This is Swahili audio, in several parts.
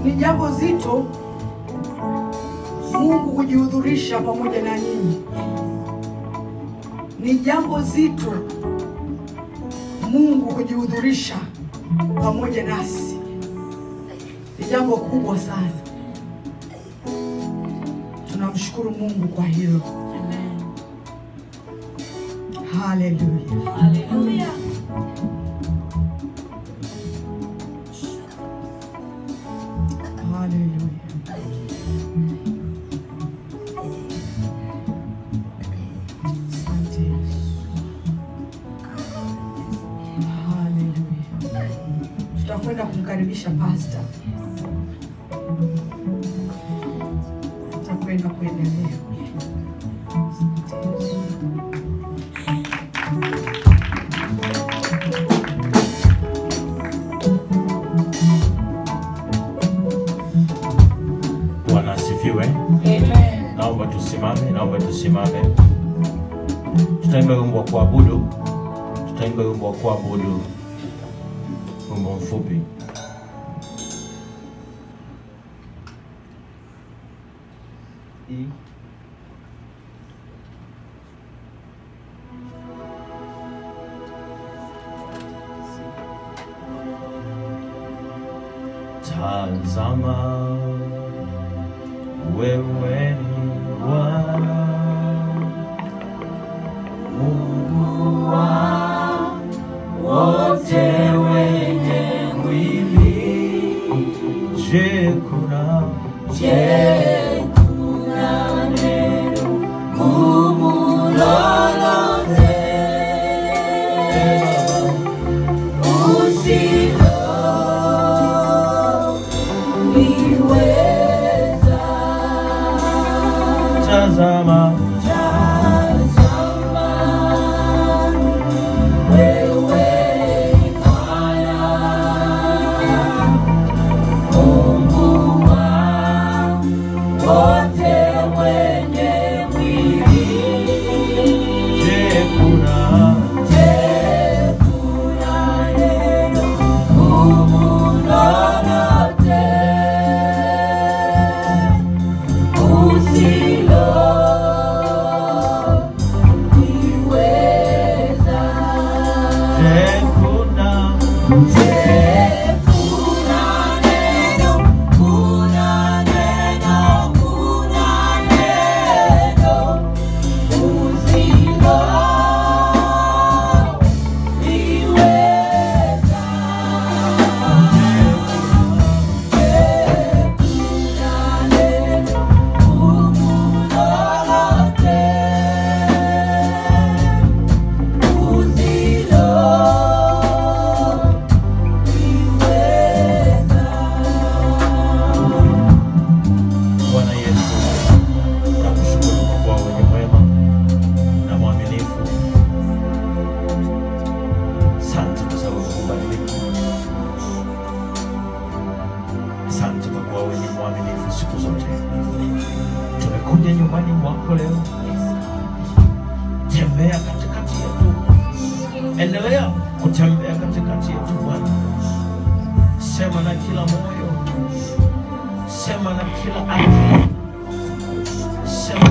Ni jambo zito Mungu kujihudhurisha pamoja na nyinyi. Ni jambo zito Mungu kujihudhurisha pamoja nasi. Ni jambo kubwa sana. Tunamshukuru Mungu kwa hilo. Haleluya. Haleluya. Haleluya. Asante Yesu. Haleluya. Tutakwenda kumkaribisha pasta. Tutakwenda kuendelea. Asante Yesu. Bwana asifiwe. Amen. Naomba tusimame, naomba tusimame. Tutaimba wimbo wa kuabudu, tutaimba wimbo wa kuabudu, wimbo mfupi. I- Tazama wewe ni Bwana Mungu wa wote wenye mwili. Je, kuna Je, kuna neno gumu lolote usiloliweza? tazama Tazama, wewe ni Bwana, Mungu wa wote wenye mwili. je, kuna Je, kuna neno gumu lolote usiloliweza? je, kuna Je, kuna neno, kuna neno, kuna neno usiloliweza? Je, kuna neno gumu lolote Bwana Yesu, nakushukuru kwa kuwa wewe ni mwema na mwaminifu. Asante kwa sababu hubadiliki. Asante kwa kuwa wewe ni mwaminifu siku zote. Tumekuja nyumbani mwako leo, tembea katikati yetu, endelea kutembea katikati yetu Bwana. Sema na kila moyo sema na kila akili, sema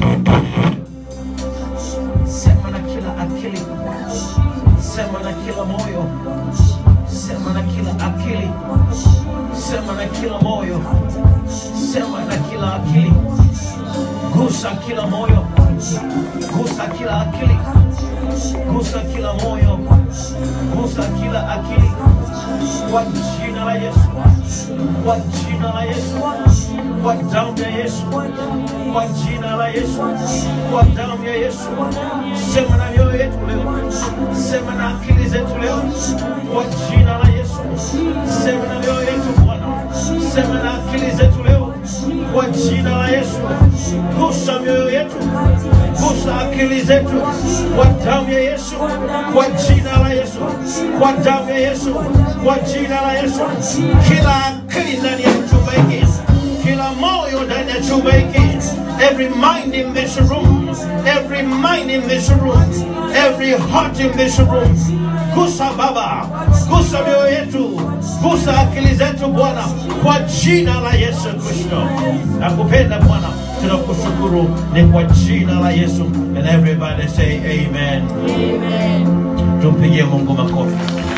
sema na kila akili, sema na kila moyo, sema na kila akili, sema na kila moyo, sema na kila akili, gusa kila moyo, gusa kila akili, gusa kila moyo, gusa kila akili, kwa jina la Yesu, kwa jina la Yesu, kwa damu ya Yesu, kwa jina la Yesu, kwa damu ya Yesu. Sema na mioyo yetu leo, sema na akili zetu leo, kwa jina la Yesu. Sema na mioyo yetu Bwana, sema na akili zetu leo, kwa jina la Yesu. Gusa mioyo yetu, gusa akili zetu, kwa damu ya Yesu, kwa jina la Yesu, kwa damu ya Yesu, kwa jina la Yesu. Kila akili ndani ya chumba hiki, kila moyo ndani ya chumba hiki, every mind in this room, every mind in this room, every heart in this room. Gusa Baba, gusa mioyo yetu, gusa akili zetu Bwana, kwa jina la Yesu Kristo. Nakupenda Bwana, tunakushukuru ni kwa jina la Yesu. And everybody say amen. Tumpigie Mungu makofi.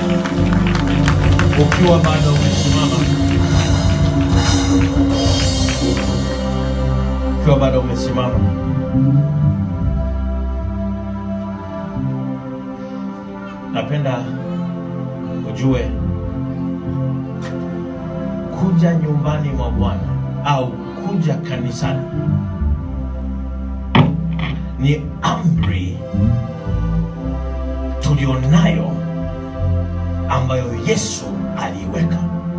Ukiwa bado umesimama, ukiwa bado umesimama, napenda ujue kuja nyumbani mwa Bwana au kuja kanisani ni amri tulionayo ambayo Yesu aliiweka,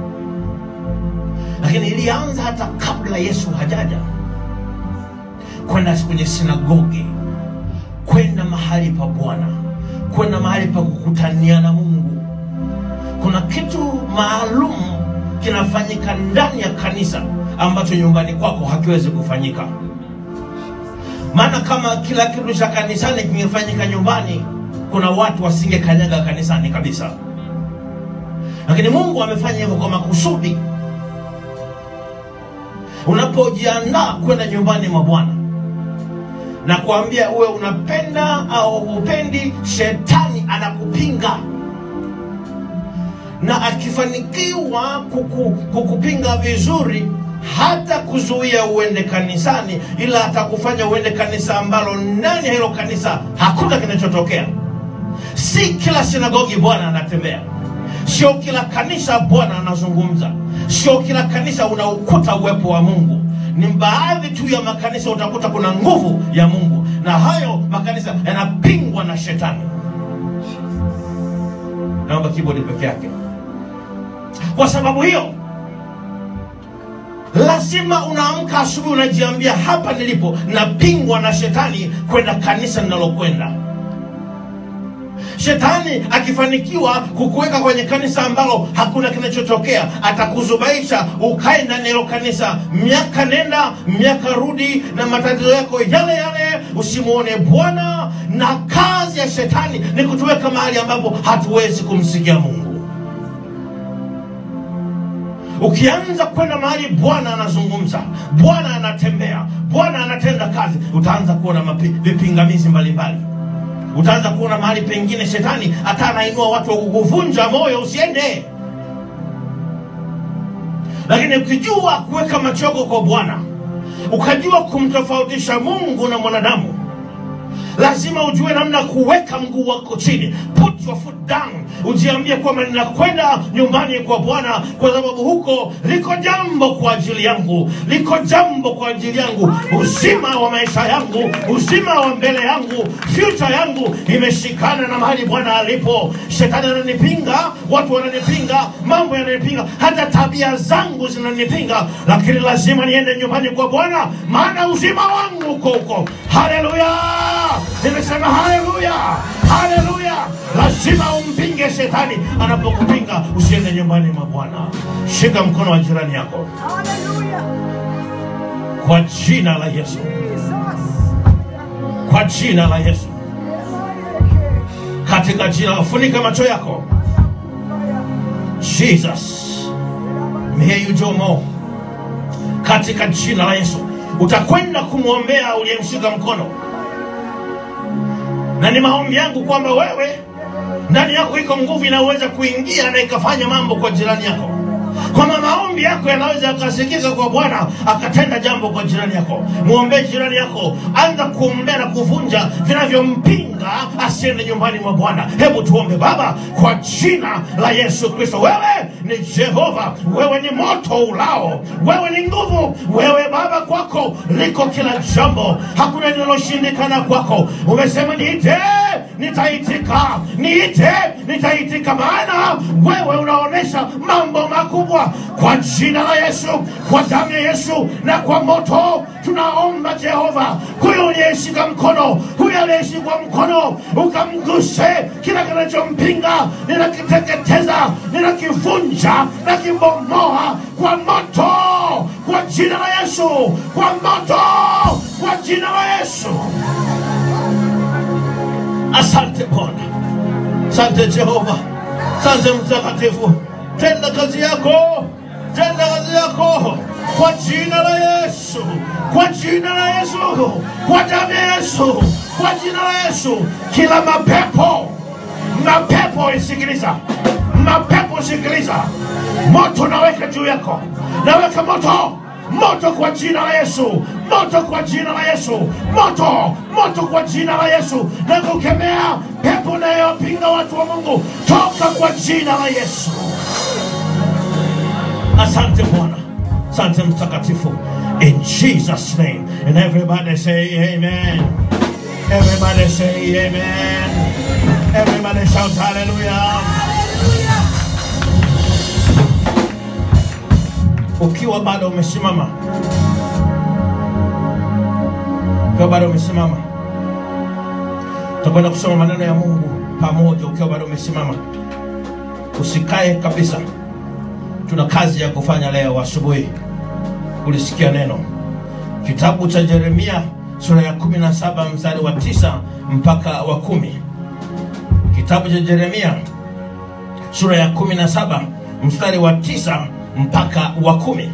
lakini ilianza hata kabla Yesu hajaja, kwenda kwenye sinagogi, kwenda mahali pa Bwana, kwenda mahali pa kukutania na Mungu. Kuna kitu maalum kinafanyika ndani ya kanisa ambacho nyumbani kwako hakiwezi kufanyika. Maana kama kila kitu cha kanisani kingefanyika nyumbani, kuna watu wasingekanyaga kanisani kabisa. Lakini Mungu amefanya hivyo kwa makusudi. Unapojiandaa kwenda nyumbani mwa Bwana na kuambia uwe unapenda au upendi, shetani anakupinga na akifanikiwa kuku, kukupinga vizuri hata kuzuia uende kanisani, ila atakufanya uende kanisa ambalo ndani ya hilo kanisa hakuna kinachotokea. Si kila sinagogi Bwana anatembea, sio kila kanisa Bwana anazungumza, sio kila kanisa unaukuta uwepo wa Mungu. Ni baadhi tu ya makanisa utakuta kuna nguvu ya Mungu, na hayo makanisa yanapingwa na shetani. Naomba kibodi peke yake. Kwa sababu hiyo lazima unaamka asubuhi unajiambia, hapa nilipo napingwa na shetani kwenda kanisa ninalokwenda. Shetani akifanikiwa kukuweka kwenye kanisa ambalo hakuna kinachotokea, atakuzubaisha ukae ndani ya hilo kanisa miaka nenda miaka rudi, na matatizo yako yale yale, usimwone Bwana. Na kazi ya shetani ni kutuweka mahali ambapo hatuwezi kumsikia Mungu. Ukianza kwenda mahali Bwana anazungumza, Bwana anatembea, Bwana anatenda kazi, utaanza kuona mapi- vipingamizi mbalimbali. Utaanza kuona mahali pengine shetani hata anainua watu wa kukuvunja moyo usiende. Lakini ukijua kuweka machogo kwa Bwana, ukajua kumtofautisha Mungu na mwanadamu, lazima ujue namna kuweka mguu wako chini, put your foot down, ujiambie kwamba ninakwenda nyumbani kwa Bwana kwa sababu huko liko jambo kwa ajili yangu, liko jambo kwa ajili yangu, uzima wa maisha yangu, uzima wa mbele yangu, future yangu imeshikana na mahali Bwana alipo. Shetani ananipinga, watu wananipinga, mambo yananipinga, hata tabia zangu zinanipinga, lakini lazima niende nyumbani kwa Bwana, maana uzima wangu uko huko. Haleluya! Nimesema haleluya, haleluya! Lazima umpinge shetani anapokupinga, usiende nyumbani mwa Bwana. Shika mkono wa jirani yako Hallelujah. kwa jina la Yesu, Jesus. kwa jina la Yesu, katika jina. Funika macho yako. Jesus, may you do more. Katika jina la Yesu utakwenda kumwombea uliyemshika mkono, na ni maombi yangu kwamba wewe ndani yako iko nguvu inayoweza kuingia na ikafanya mambo kwa jirani yako, kwamba maombi yako yanaweza yakasikika kwa Bwana akatenda jambo kwa jirani yako. Mwombee jirani yako, anza kuombea na kuvunja vinavyompinga asiende nyumbani mwa Bwana. Hebu tuombe. Baba, kwa jina la Yesu Kristo, wewe ni Jehova, wewe ni moto ulao, wewe ni nguvu, wewe Baba, kwako liko kila jambo, hakuna linaloshindikana kwako. Umesema niite, nitaitika, niite, nitaitika, maana wewe unaonesha mambo makubwa. Kwa jina la Yesu, kwa damu ya Yesu na kwa moto tunaomba Jehova, huyo uliyeshika mkono, huyo aliyeshikwa mkono, ukamguse kila kinachompinga, ninakiteketeza, ninakivunja, nakibomoa kwa moto, kwa jina la Yesu, kwa moto, kwa jina la Yesu. Asante Bwana, asante Jehova, asante Mtakatifu. tenda kazi yako, tenda kazi yako kwa jina la Yesu, kwa jina la Yesu, kwa damu ya Yesu, kwa jina la Yesu. Kila mapepo, mapepo isikiliza, mapepo sikiliza, moto naweka juu yako, naweka moto moto kwa jina la Yesu, moto kwa jina la Yesu, moto moto kwa jina la Yesu, na kukemea pepo inayopinga watu wa Mungu, toka kwa jina la Yesu. Asante Bwana, asante Mtakatifu, in Jesus name, and everybody say amen. Everybody say amen. Everybody shout hallelujah. ukiwa bado umesimama, ukiwa bado umesimama, tutakwenda kusoma maneno ya Mungu pamoja. Ukiwa bado umesimama, usikae kabisa. Tuna kazi ya kufanya leo asubuhi. Ulisikia neno kitabu cha Yeremia sura ya 17 mstari wa tisa mpaka wa kumi. Kitabu cha Yeremia sura ya 17 mstari wa tisa mpaka wa kumi.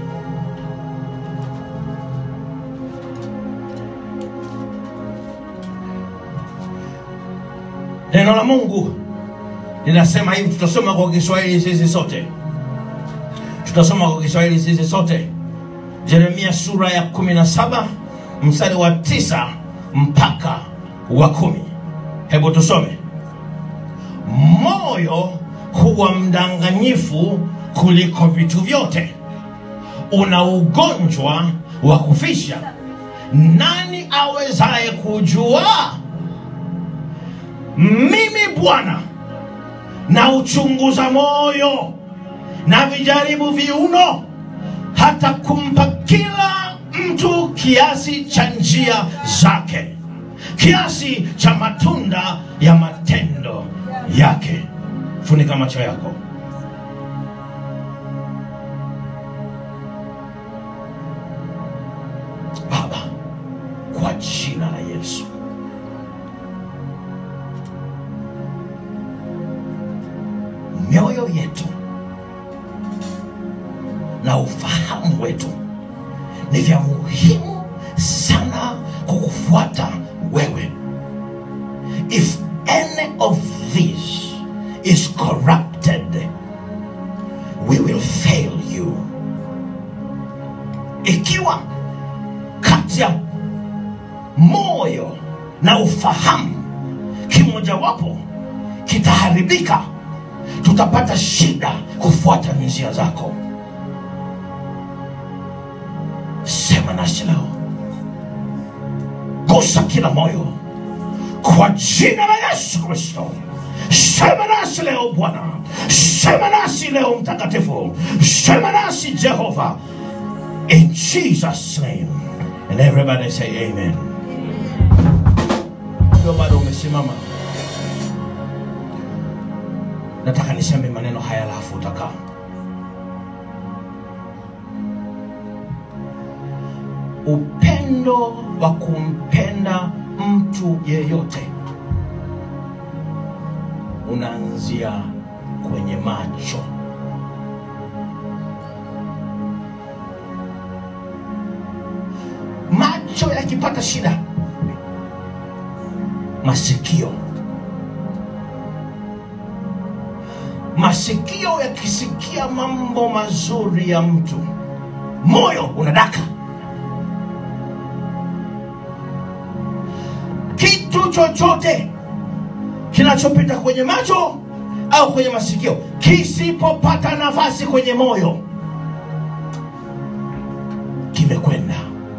Neno la Mungu linasema hivi, tutasoma kwa Kiswahili sisi sote, tutasoma kwa Kiswahili sisi sote. Yeremia sura ya 17 mstari wa tisa mpaka wa kumi. Hebu tusome. Moyo huwa mdanganyifu kuliko vitu vyote, una ugonjwa wa kufisha. Nani awezaye kujua? Mimi Bwana na uchunguza moyo na vijaribu viuno, hata kumpa kila mtu kiasi cha njia zake, kiasi cha matunda ya matendo yake. Funika macho yako. Baba, kwa jina la Yesu, mioyo yetu na ufahamu wetu ni vya muhimu sana kukufuata wewe. If any of this is corrupted, we will fail you. Ikiwa kati ya moyo na ufahamu kimojawapo kitaharibika, tutapata shida kufuata njia zako. Sema nasi leo, gusa kila moyo kwa jina la Yesu Kristo. Sema nasi leo Bwana, sema nasi leo Mtakatifu, sema nasi Jehova, in Jesus name. And everybody say amen. Ukiwa bado umesimama, nataka niseme maneno haya alafu utakaa. Upendo wa kumpenda mtu yeyote unaanzia kwenye macho. Macho yakipata shida, masikio masikio yakisikia mambo mazuri ya mtu, moyo unadaka. Kitu chochote kinachopita kwenye macho au kwenye masikio kisipopata nafasi kwenye moyo kimekwenda,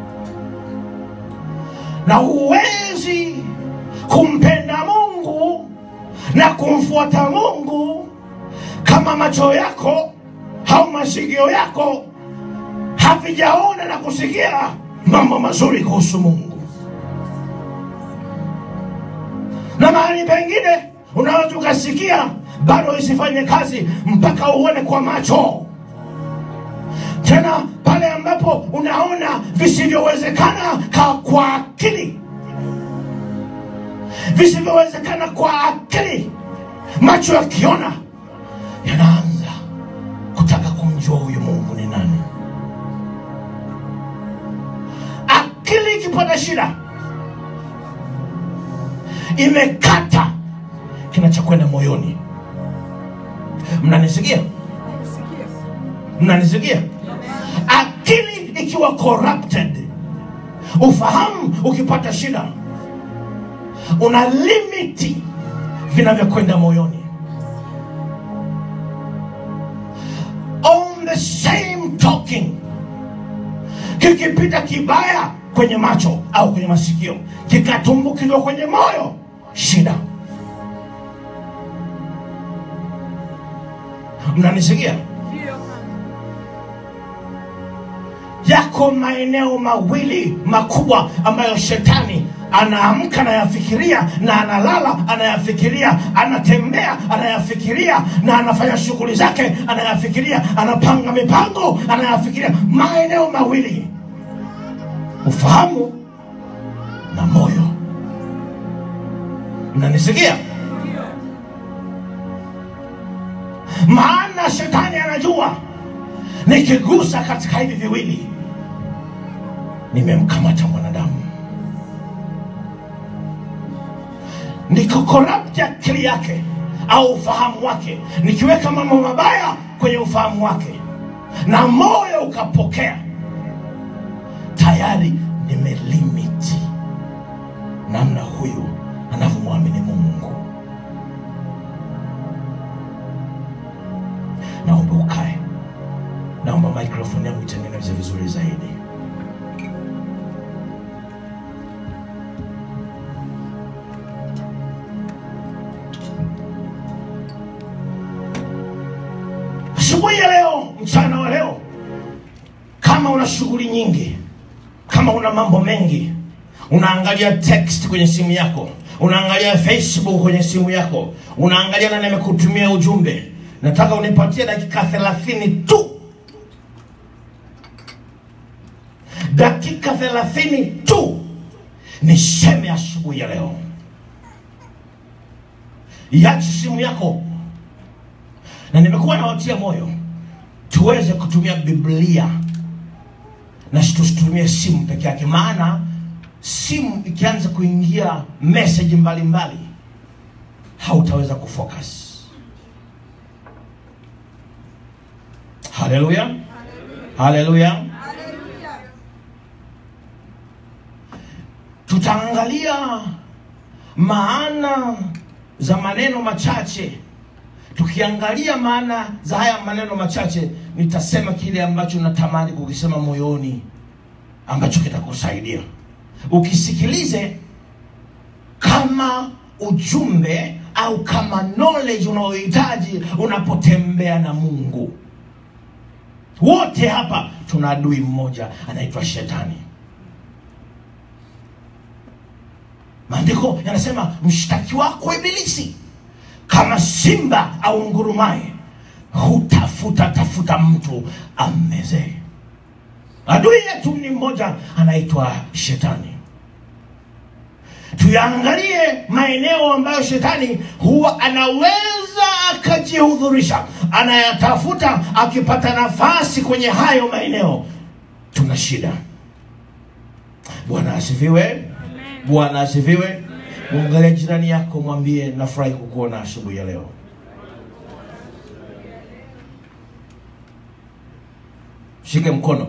na huwezi kumpenda Mungu na kumfuata Mungu kama macho yako au masikio yako havijaona na kusikia mambo mazuri kuhusu Mungu. Na mahali pengine unaweza ukasikia bado isifanye kazi mpaka uone kwa macho. Tena pale ambapo unaona visivyowezekana ka- kwa akili, visivyowezekana kwa akili, macho yakiona yanaanza ukipata shida imekata kinachokwenda moyoni mnanisikia mnanisikia akili ikiwa corrupted ufahamu ukipata shida una limiti vinavyokwenda moyoni on the same talking kikipita kibaya kwenye macho au kwenye masikio kikatumbukizwa kwenye moyo shida mnanisikia yako maeneo mawili makubwa ambayo shetani anaamka anayafikiria na analala anayafikiria anatembea anayafikiria na anafanya shughuli zake anayafikiria anapanga mipango anayafikiria maeneo mawili ufahamu na moyo mnanisikia maana shetani anajua nikigusa katika hivi viwili nimemkamata mwanadamu nikokorapti akili yake au ufahamu wake nikiweka mambo mabaya kwenye ufahamu wake na moyo ukapokea tayari nimelimiti namna huyu anavyomwamini mungu naomba ukae naomba microphone yangu itengeneze vizuri zaidi asubuhi ya leo mchana wa leo kama una shughuli nyingi kama una mambo mengi unaangalia text kwenye simu yako unaangalia facebook kwenye simu yako unaangalia nani amekutumia ujumbe nataka unipatie dakika thelathini tu dakika thelathini tu niseme asubuhi ya leo iache simu yako na nimekuwa nawatia moyo tuweze kutumia biblia na tusitumie simu peke yake maana simu ikianza kuingia meseji mbalimbali hautaweza kufocus haleluya haleluya tutaangalia maana za maneno machache tukiangalia maana za haya maneno machache nitasema kile ambacho natamani kukisema moyoni ambacho kitakusaidia ukisikilize kama ujumbe au kama knowledge unaohitaji unapotembea na mungu wote hapa tuna adui mmoja anaitwa shetani maandiko yanasema mshtaki wako ibilisi kama simba au ngurumaye hutafuta tafuta mtu ammezee adui yetu ni mmoja anaitwa shetani tuyaangalie maeneo ambayo shetani huwa anaweza akajihudhurisha anayatafuta akipata nafasi kwenye hayo maeneo tuna shida bwana asifiwe bwana asifiwe mwangalia jirani yako mwambie nafurahi kukuona asubuhi ya leo shike mkono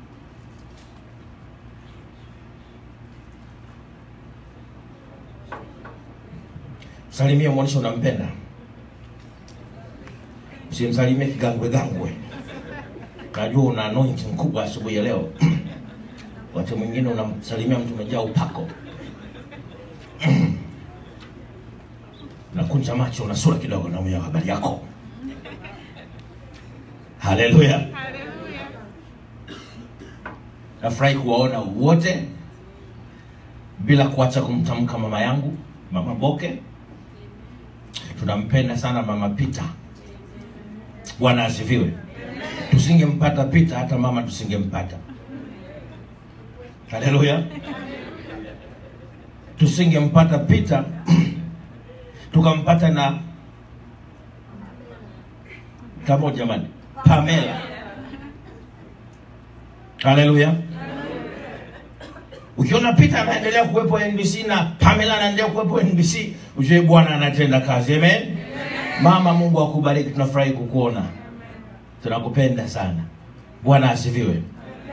salimia mwonyesha unampenda usimsalimie kigangwe gangwe najua una anointing kubwa asubuhi ya leo wakati mwingine unamsalimia mtu umejaa upako nakunja macho una sura kidogo naumia habari yako haleluya nafurahi kuwaona wote bila kuacha kumtamka mama yangu mama boke tunampenda sana mama pita bwana asifiwe tusingempata pita hata mama tusingempata haleluya tusingempata pita tukampata na kamo jamani pamela haleluya ukiona peter anaendelea kuwepo nbc na pamela anaendelea kuwepo nbc ujue bwana anatenda kazi amen mama mungu akubariki tunafurahi kukuona tunakupenda sana bwana asifiwe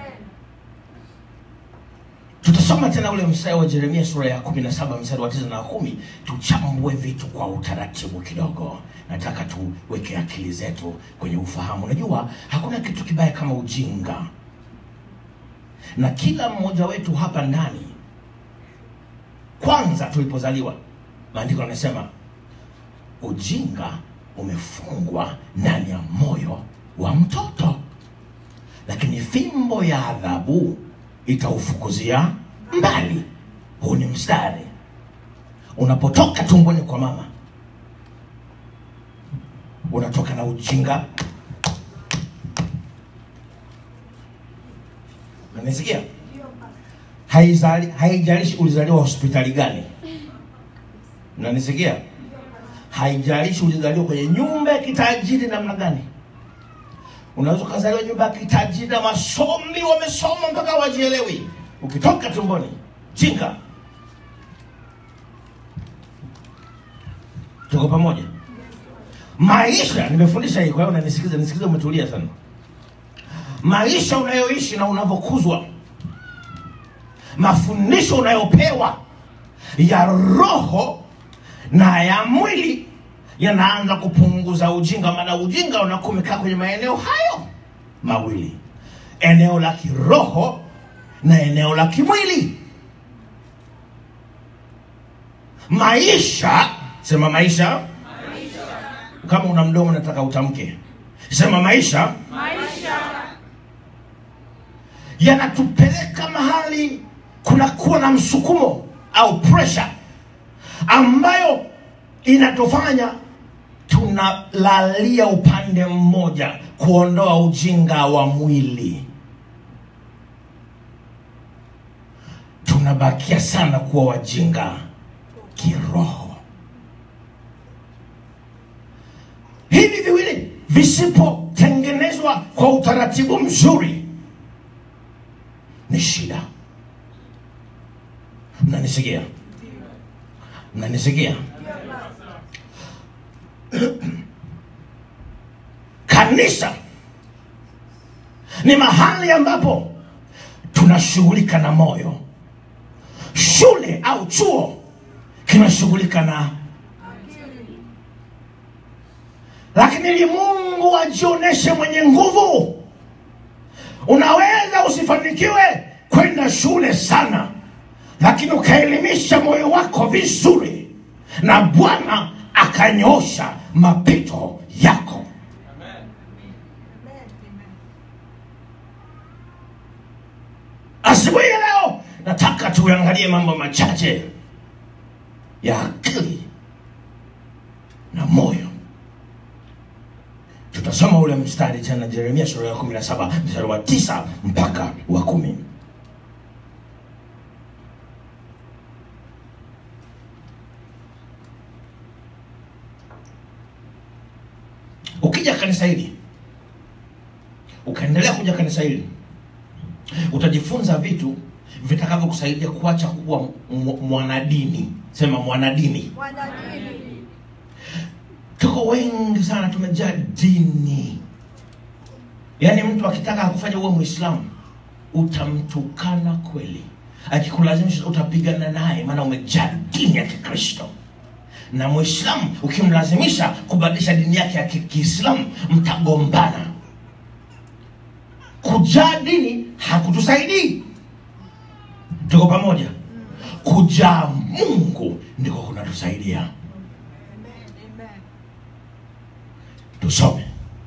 tutasoma tena ule mstari wa jeremia sura ya 17 mstari wa 9 na 10 tuchambue vitu kwa utaratibu kidogo nataka tuweke akili zetu kwenye ufahamu unajua hakuna kitu kibaya kama ujinga na kila mmoja wetu hapa ndani kwanza tulipozaliwa maandiko yanasema ujinga umefungwa ndani ya moyo wa mtoto lakini fimbo ya adhabu itaufukuzia mbali huu ni mstari unapotoka tumboni kwa mama unatoka na ujinga nanisikia haizali haijalishi ulizaliwa hospitali gani nanisikia haijalishi ulizaliwa kwenye nyumba ya kitajiri namna gani unaweza ukazaliwa nyumba ya kitajiri na wasomi wamesoma mpaka wajielewi ukitoka tumboni jinga tuko pamoja maisha nimefundisha hii kwa hiyo unanisikiza nisikiza umetulia sana maisha unayoishi na unavyokuzwa mafundisho unayopewa ya roho na ya mwili yanaanza kupunguza ujinga maana ujinga unakuwa umekaa kwenye maeneo hayo mawili eneo la kiroho na eneo la kimwili maisha sema maisha kama una mdomo nataka utamke sema maisha yanatupeleka mahali kunakuwa na msukumo au pressure ambayo inatufanya tunalalia upande mmoja kuondoa ujinga wa mwili tunabakia sana kuwa wajinga kiroho hivi viwili visipotengenezwa kwa utaratibu mzuri ni shida mnanisikia mnanisikia kanisa ni mahali ambapo tunashughulika na moyo shule au chuo kinashughulika na lakini ili mungu ajionyeshe mwenye nguvu unaweza usifanikiwe kwenda shule sana lakini ukaelimisha moyo wako vizuri na bwana akanyosha mapito yako asubuhi ya leo nataka tuangalie mambo machache ya akili na moyo tutasoma ule mstari tena jeremia sura ya 17 mstari wa tisa mpaka wa kumi ukija kanisa hili ukaendelea kuja kanisa hili utajifunza vitu vitakavyokusaidia kuacha kuwa m- mwanadini sema mwanadini tuko wengi sana tumejaa dini yaani mtu akitaka akufanya uwe mwislamu utamtukana kweli akikulazimisha utapigana naye maana umejaa dini ya kikristo na mwislamu ukimlazimisha kubadilisha dini yake ya ki- kiislamu mtagombana kujaa dini hakutusaidii tuko pamoja kujaa mungu ndiko kunatusaidia tusome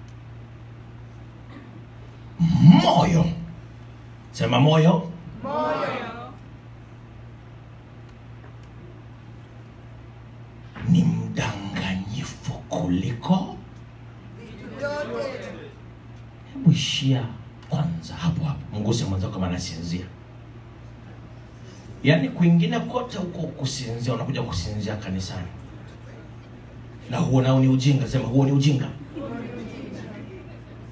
moyo sema moyo ni mdanganyifu kuliko hebu ishia kwanza hapo hapo mguse mwenzako kama anasinzia yaani kwingine kote huko kusinzia unakuja kusinzia kanisani na huo nao ni ujinga sema huo ni ujinga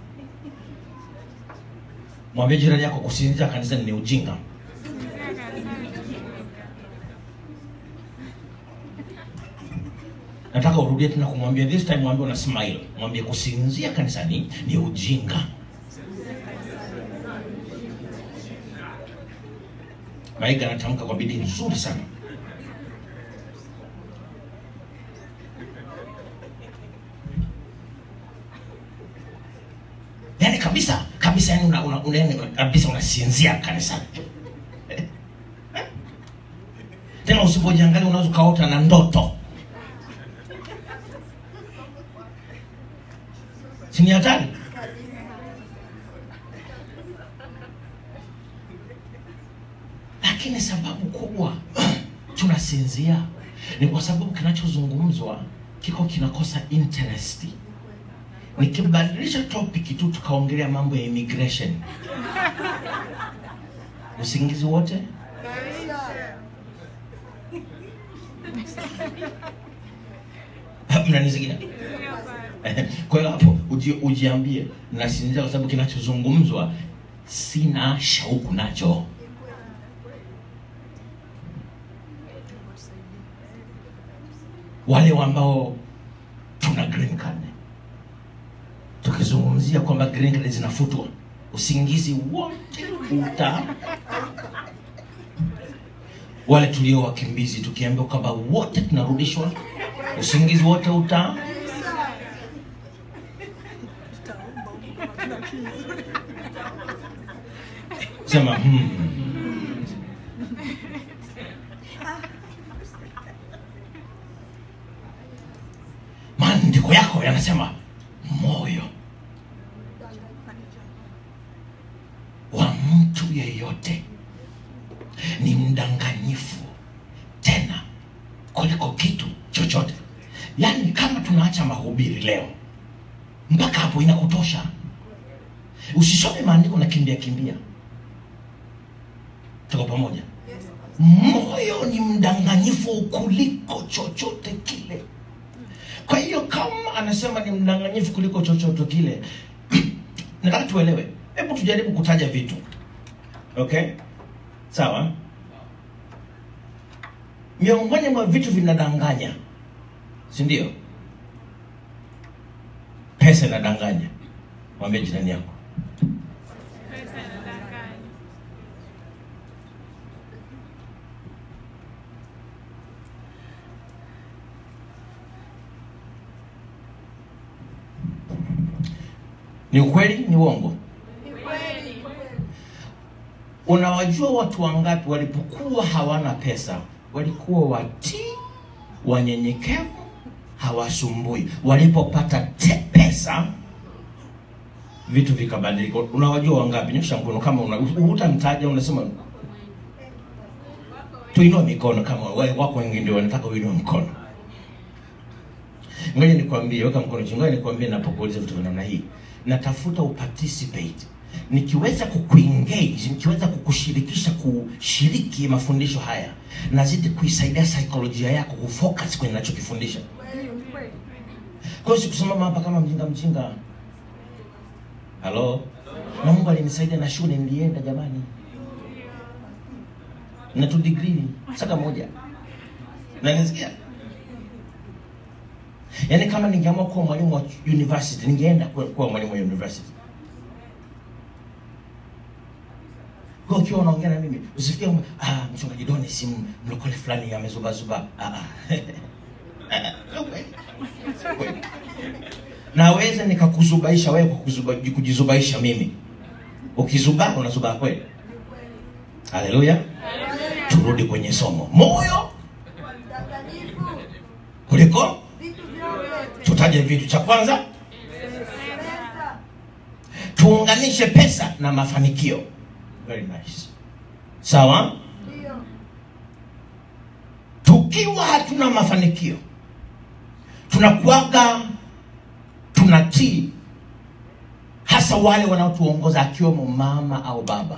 mwambie jirani yako kusinzia kanisani ni ujinga nataka urudie tena kumwambia this time mwambie una smile mwambie kusinzia kanisani ni ujinga maiga anatamka kwa bidii nzuri sana yaani kabisa kabisa yani una, una, una, yani kabisa unasinzia kanisani tena usipojiangalia unaweza ukaota na ndoto si ni hatari lakini sababu kubwa tunasinzia ni kwa sababu kinachozungumzwa kiko kinakosa interest nikibadilisha topic tu tukaongelea mambo ya immigration usingizi wote mnanisikia kwa hiyo hapo uji, ujiambie nasinzia kwa sababu kinachozungumzwa sina shauku nacho wale ambao tuna green card tukizungumzia kwamba green card zinafutwa usingizi wote uta wale tulio wakimbizi tukiambiwa kwamba wote tunarudishwa usingizi wote uta sema hmm. maandiko yako yanasema moyo wa mtu yeyote ni mdanganyifu tena kuliko kitu chochote yaani kama tunaacha mahubiri leo mpaka hapo inakutosha usisome maandiko na kimbia kimbia tuko pamoja moyo ni mdanganyifu kuliko chochote kile kwa hiyo kama anasema ni mdanganyifu kuliko chochote kile nataka tuelewe hebu tujaribu kutaja vitu okay sawa miongoni mwa vitu vinadanganya si ndio pesa inadanganya mwambie jirani yako ni ukweli ni uongo unawajua watu wangapi walipokuwa hawana pesa walikuwa watii wanyenyekevu hawasumbui walipopata te pesa vitu vikabadilika unawajua wangapi nyosha mkono kama una utamtaja unasema tuinua mikono kama wale wako wengi ndio wanataka uinue mkono ngoja nikwambie weka mkono chini ngoja nikwambie napokuuliza vitu vya namna hii natafuta uparticipate nikiweza kukuengage nikiweza kukushirikisha kushiriki mafundisho haya nazidi kuisaidia saikolojia yako kufocus kwenye nachokifundisha kwa hiyo sikusimama hapa kama mjinga mjinga halo na mungu alinisaidia na shule nilienda jamani na tu degree saka moja nanisikia yaani kama ningeamua kuwa mwalimu wa university ningeenda kuwa kuwa mwalimu wa university kwa ukiwa unaongea na mimi usifikie kwamba ah, mchungaji Doni si mlokole fulani amezubazuba ah, ah. Sio kweli. Sio kweli. naweza nikakuzubaisha wewe kwa kuzuba- kujizubaisha mimi ukizubaa unazubaa kweli haleluya turudi kwenye somo moyo kuliko tutaje vitu cha kwanza tuunganishe pesa na mafanikio very nice sawa tukiwa hatuna mafanikio tunakuaga tunatii hasa wale wanaotuongoza akiwemo mama au baba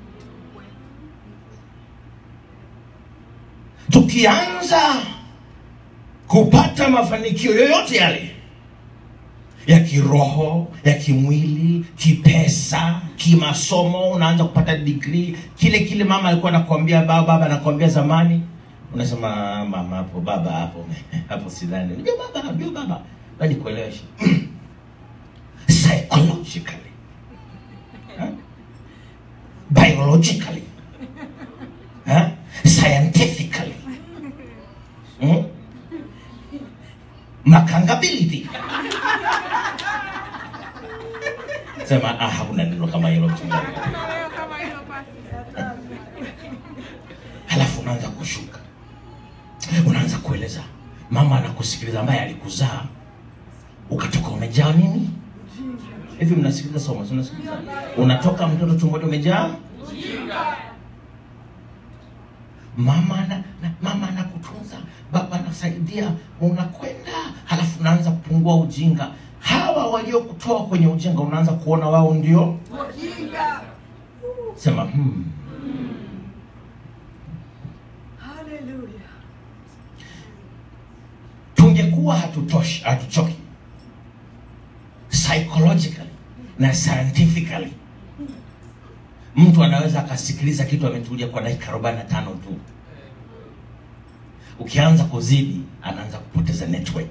tukianza kupata mafanikio yoyote yale ya kiroho ya kimwili kipesa kimasomo unaanza kupata digrii kile kile mama alikuwa anakuambia baba baba anakuambia zamani unasema mama hapo baba hapo hapo sidhani unajua baba unajua baba bali kuelewesha psychologically huh? biologically huh? scientifically hmm? makangability sema ah, hakuna neno kama hilo mchungaji halafu unaanza kushuka unaanza kueleza mama anakusikiliza ambaye alikuzaa ukatoka umejaa nini hivi mnasikiliza somo si mnasikiliza unatoka mtoto tumboni umejaa mama na, na, mama anakutunza baba anasaidia unakwenda halafu unaanza kupungua ujinga hawa waliokutoa kwenye ujinga unaanza kuona wao ndio sema hmm. Hallelujah. tungekuwa hatutoshi hatuchoki psychologically na scientifically mtu anaweza akasikiliza kitu ametulia kwa dakika 45 tu ukianza kuzidi anaanza kupoteza network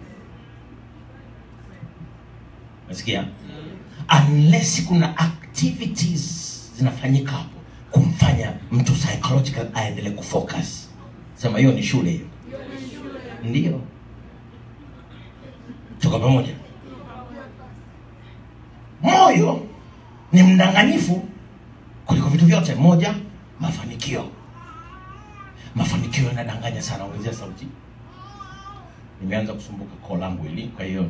nasikia unless kuna activities zinafanyika hapo kumfanya mtu psychological aendelee kufocus sema hiyo ni shule hiyo ndio tuko pamoja moyo ni mdanganyifu kuliko vitu vyote moja mafanikio mafanikio yanadanganya sana ongezea sauti nimeanza kusumbuka koo langu hili kwa hiyo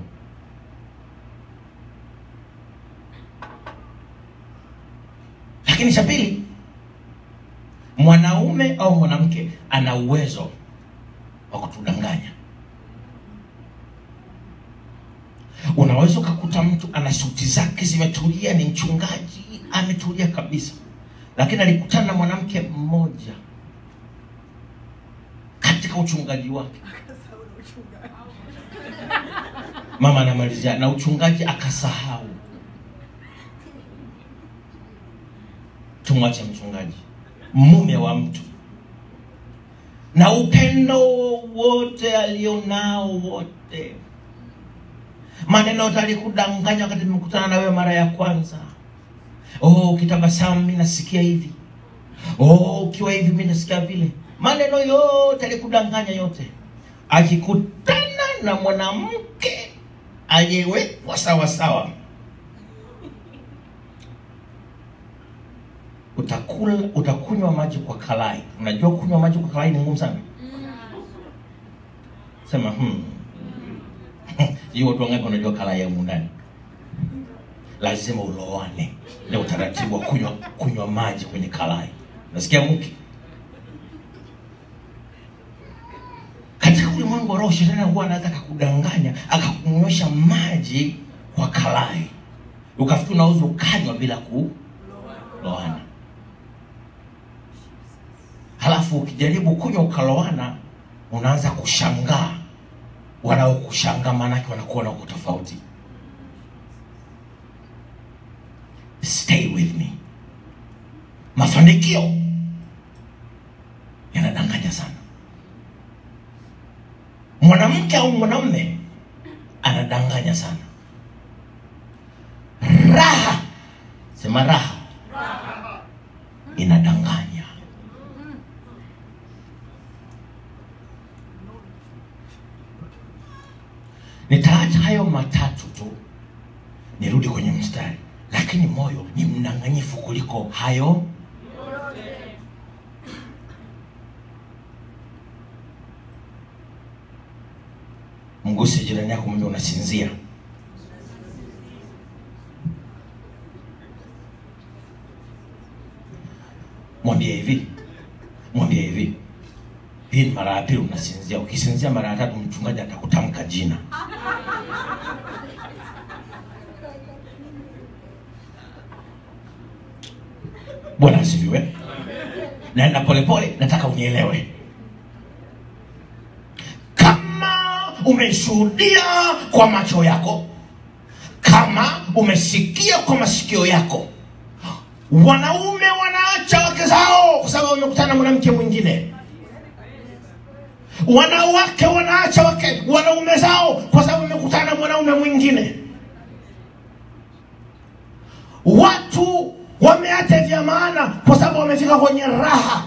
lakini cha pili mwanaume au mwanamke ana uwezo wa kutudanganya unaweza ukakuta mtu ana suti zake zimetulia ni mchungaji ametulia kabisa lakini alikutana na mwanamke mmoja katika uchungaji wake mama anamalizia na uchungaji akasahau tumwache mchungaji mume wa mtu na upendo wote alionao wote maneno yote alikudanganya wakati nimekutana na wewe mara ya kwanza oh ukitabasamu mi nasikia hivi oh ukiwa hivi mi nasikia vile maneno yote alikudanganya yote akikutana na mwanamke aliyewekwa sawasawa utakula utakunywa maji kwa kalai unajua kunywa maji kwa kalai ni ngumu sana sema hmm. hiyo watu wangapi wanajua kalai ya ndani lazima ulowane na utaratibu wa kunywa kunywa maji kwenye kalai nasikia mke katika ulimwengu wa roho shetani huwa anaweza akakudanganya akakunywesha maji kwa kalai ukafikiri unaweza ukanywa bila kuloana halafu ukijaribu kunywa ukaloana unaanza kushangaa wanaokushangaa maanake wanakuona uko tofauti stay with me mafanikio yanadanganya sana mwanamke au mwanamume anadanganya sana raha sema raha inadanganya nitaacha hayo matatu tu nirudi kwenye mstari lakini moyo ni mdanganyifu kuliko hayo mguse jirani yako mwambie unasinzia mwambie hivi mwambie hivi hii ni mara ya pili unasinzia ukisinzia mara ya tatu mchungaji atakutamka jina bwana asifiwe naenda polepole nataka unielewe kama umeshuhudia kwa macho yako kama umesikia kwa masikio yako wanaume wanaacha wake zao kwa sababu wamekutana na mwanamke mwingine wanawake wanaacha wake wanaume zao kwa sababu wamekutana na mwanaume mwingine watu wameacha vya maana kwa sababu wamefika kwenye raha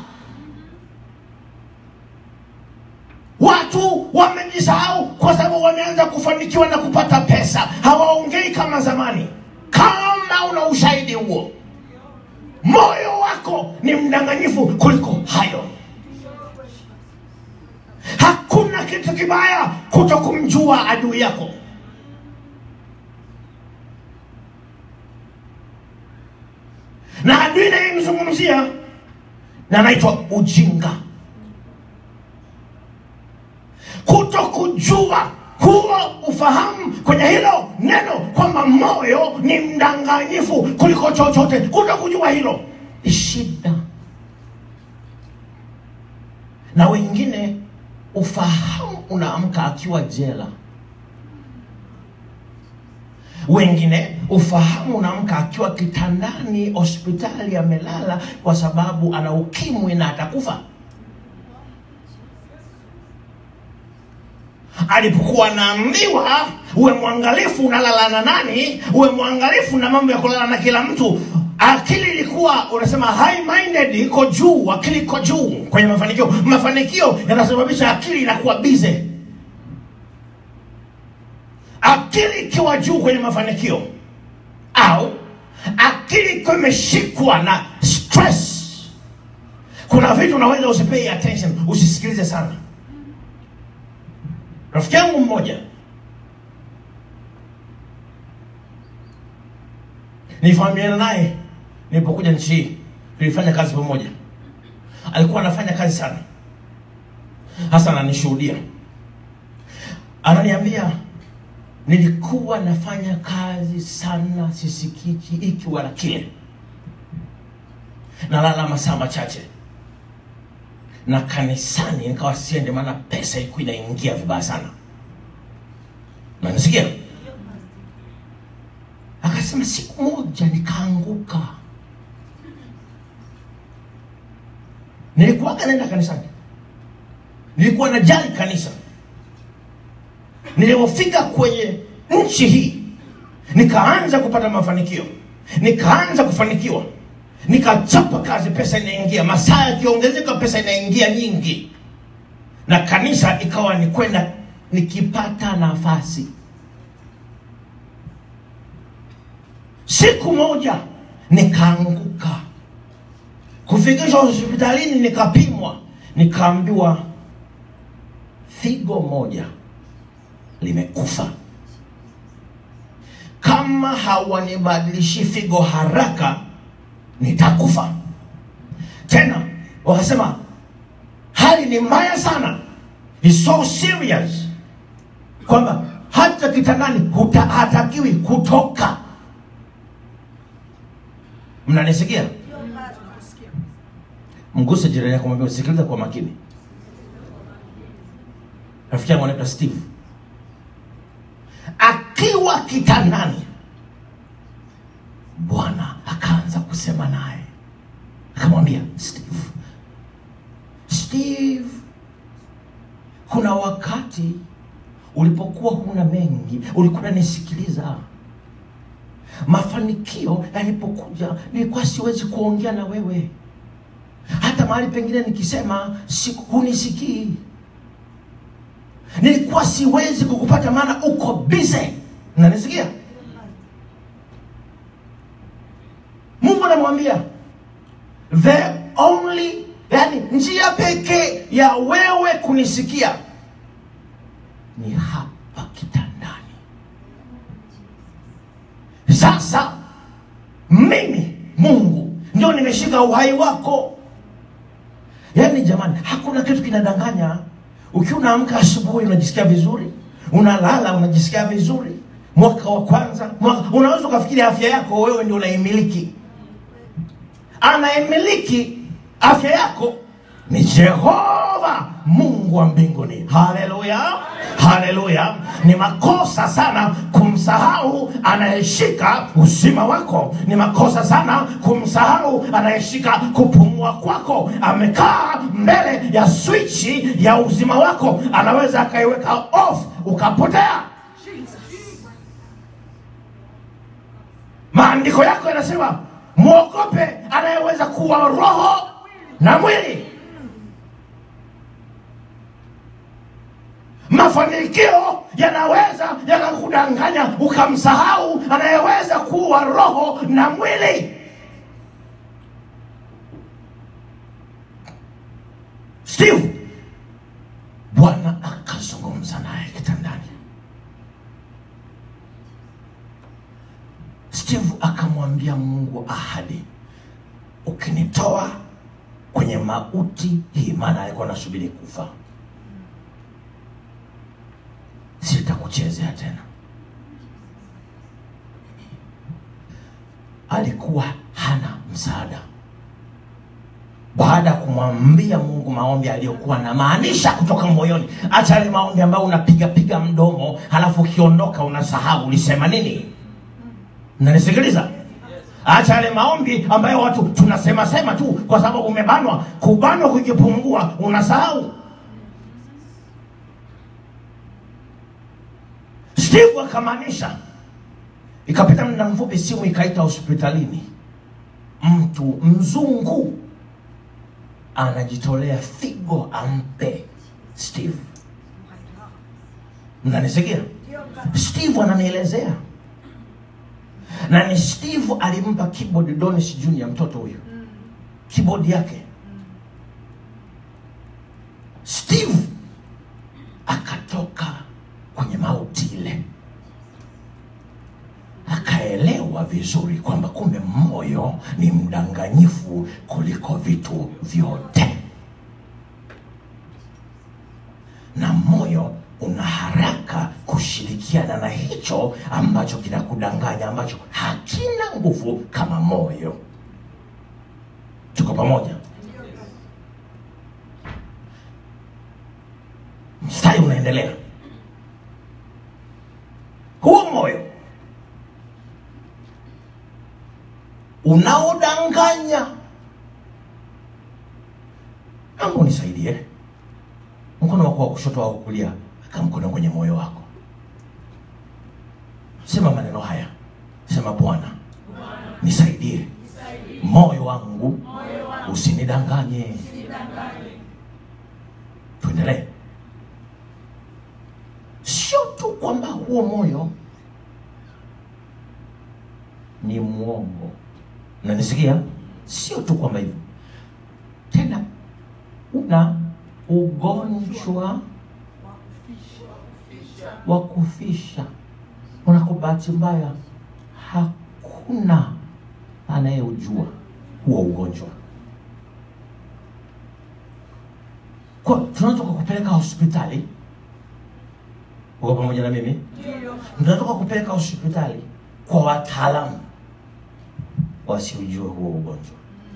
watu wamejisahau kwa sababu wameanza kufanikiwa na kupata pesa hawaongei kama zamani kama una ushahidi huo moyo wako ni mdanganyifu kuliko hayo hakuna kitu kibaya kuto kumjua adui yako na adui nayemzungumzia na anaitwa ujinga kuto kujua huo ufahamu kwenye hilo neno kwamba moyo ni mdanganyifu kuliko chochote kuto kujua hilo ni shida na wengine ufahamu unaamka akiwa jela wengine ufahamu unaamka akiwa kitandani hospitali amelala kwa sababu ana ukimwi na atakufa alipokuwa anaambiwa uwe mwangalifu unalala na nani uwe mwangalifu na mambo ya kulala na kila mtu akili ilikuwa unasema high minded iko juu akili iko juu kwenye mafanikio mafanikio yanasababisha akili inakuwa bize akili ikiwa juu kwenye mafanikio au akili ikiwa imeshikwa na stress kuna vitu unaweza usipei attention usisikilize sana rafiki yangu mmoja nilifahamiana naye nilipokuja nchi hii tulifanya kazi pamoja alikuwa anafanya kazi sana hasa ananishuhudia ananiambia nilikuwa nafanya kazi sana sisikiki iki wala kile nalala masaa machache na kanisani nikawa siende maana pesa ilikuwa inaingia vibaya sana nanisikia akasema siku moja nikaanguka nilikuwaga naenda kanisani nilikuwa najali kanisa nilipofika kwenye nchi hii nikaanza kupata mafanikio nikaanza kufanikiwa nikachapa kazi pesa inaingia masaa yakiongezeka pesa inaingia nyingi na kanisa ikawa ni kwenda nikipata nafasi siku moja nikaanguka kufikishwa hospitalini nikapimwa nikaambiwa figo moja limekufa kama hawanibadilishi figo haraka nitakufa tena wakasema hali ni mbaya sana It's so serious kwamba hata kitandani huta- hatakiwi kutoka mnanisikia mguse jirani yako mwambie sikiliza kwa makini rafiki yangu anaitwa steve akiwa kitandani bwana akaanza kusema naye akamwambia steve steve kuna wakati ulipokuwa huna mengi ulikuwa unanisikiliza mafanikio yalipokuja nilikuwa siwezi kuongea na wewe hata mahali pengine nikisema si, hunisikii nilikuwa siwezi kukupata maana uko bize nanisikia mungu anamwambia the only yani njia pekee ya wewe kunisikia ni hapa kitandani sasa mimi mungu ndio nimeshika uhai wako yaani jamani hakuna kitu kinadanganya ukiwa unaamka asubuhi unajisikia vizuri unalala unajisikia vizuri mwaka wa kwanza mwaka, unaweza ukafikiri afya yako wewe ndio unaimiliki anayemiliki afya yako ni jehova mungu wa mbinguni haleluya haleluya ni makosa sana kumsahau anayeshika uzima wako ni makosa sana kumsahau anayeshika kupumua kwako amekaa mbele ya swichi ya uzima wako anaweza akaiweka off ukapotea maandiko yako yanasema mwogope anayeweza kuwa roho na mwili mafanikio yanaweza yakakudanganya ukamsahau anayeweza kuwa roho na mwili steve bwana akazungumza naye kitandani steve akamwambia mungu ahadi ukinitoa kwenye mauti hii maana alikuwa anasubiri kufa sitakuchezea tena alikuwa hana msaada baada ya kumwambia mungu maombi aliyokuwa na maanisha kutoka moyoni acha yale maombi ambayo unapigapiga mdomo halafu ukiondoka unasahau ulisema nini nanisikiliza acha yale maombi ambayo watu tunasema sema tu kwa sababu umebanwa kubanwa kukipungua unasahau steve akamaanisha ikapita muda mfupi simu ikaita hospitalini mtu mzungu anajitolea figo ampe steve mnanisikia steve ananielezea na ni steve alimpa keyboard donis junior mtoto huyo keyboard yake steve akatoka kwenye mauti ile akaelewa vizuri kwamba kumbe moyo ni mdanganyifu kuliko vitu vyote na moyo una haraka kushirikiana na hicho ambacho kinakudanganya ambacho hakina nguvu kama moyo tuko pamoja mstari unaendelea huo moyo unaodanganya angu nisaidie mkono wako wa kushoto au kulia aka mkono kwenye moyo wako sema maneno haya sema bwana nisaidie moyo wangu usinidanganye tuendelee sio tu kwamba huo moyo ni mwongo nanisikia sio tu kwamba hivyo tena una ugonjwa wa kufisha una kwa bahati mbaya hakuna anayeujua huo ugonjwa kwa tunatoka kupeleka hospitali uko pamoja na mimi tunatoka kupeleka hospitali kwa wataalamu wasiujue huo ugonjwa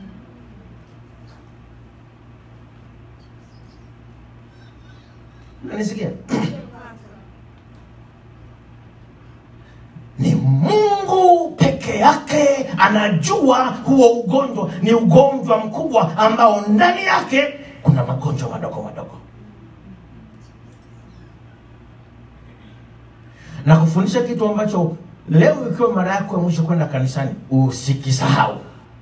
nanisikia ni mungu peke yake anajua huo ugonjwa ni ugonjwa mkubwa ambao ndani yake kuna magonjwa madogo madogo na kufundisha kitu ambacho leo ikiwa mara yako ya mwisho kwenda kanisani usikisahau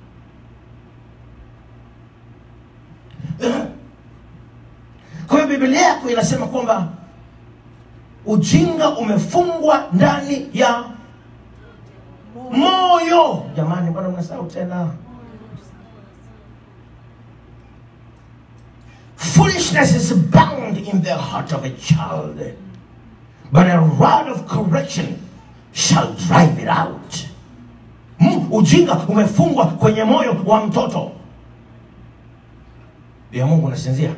kwa hiyo biblia yako inasema kwamba ujinga umefungwa ndani ya moyo jamani mbona mnasahau tena foolishness is bound in the heart of a child but a rod of correction shall drive it out mm, ujinga umefungwa kwenye moyo wa mtoto ya mungu unasinzia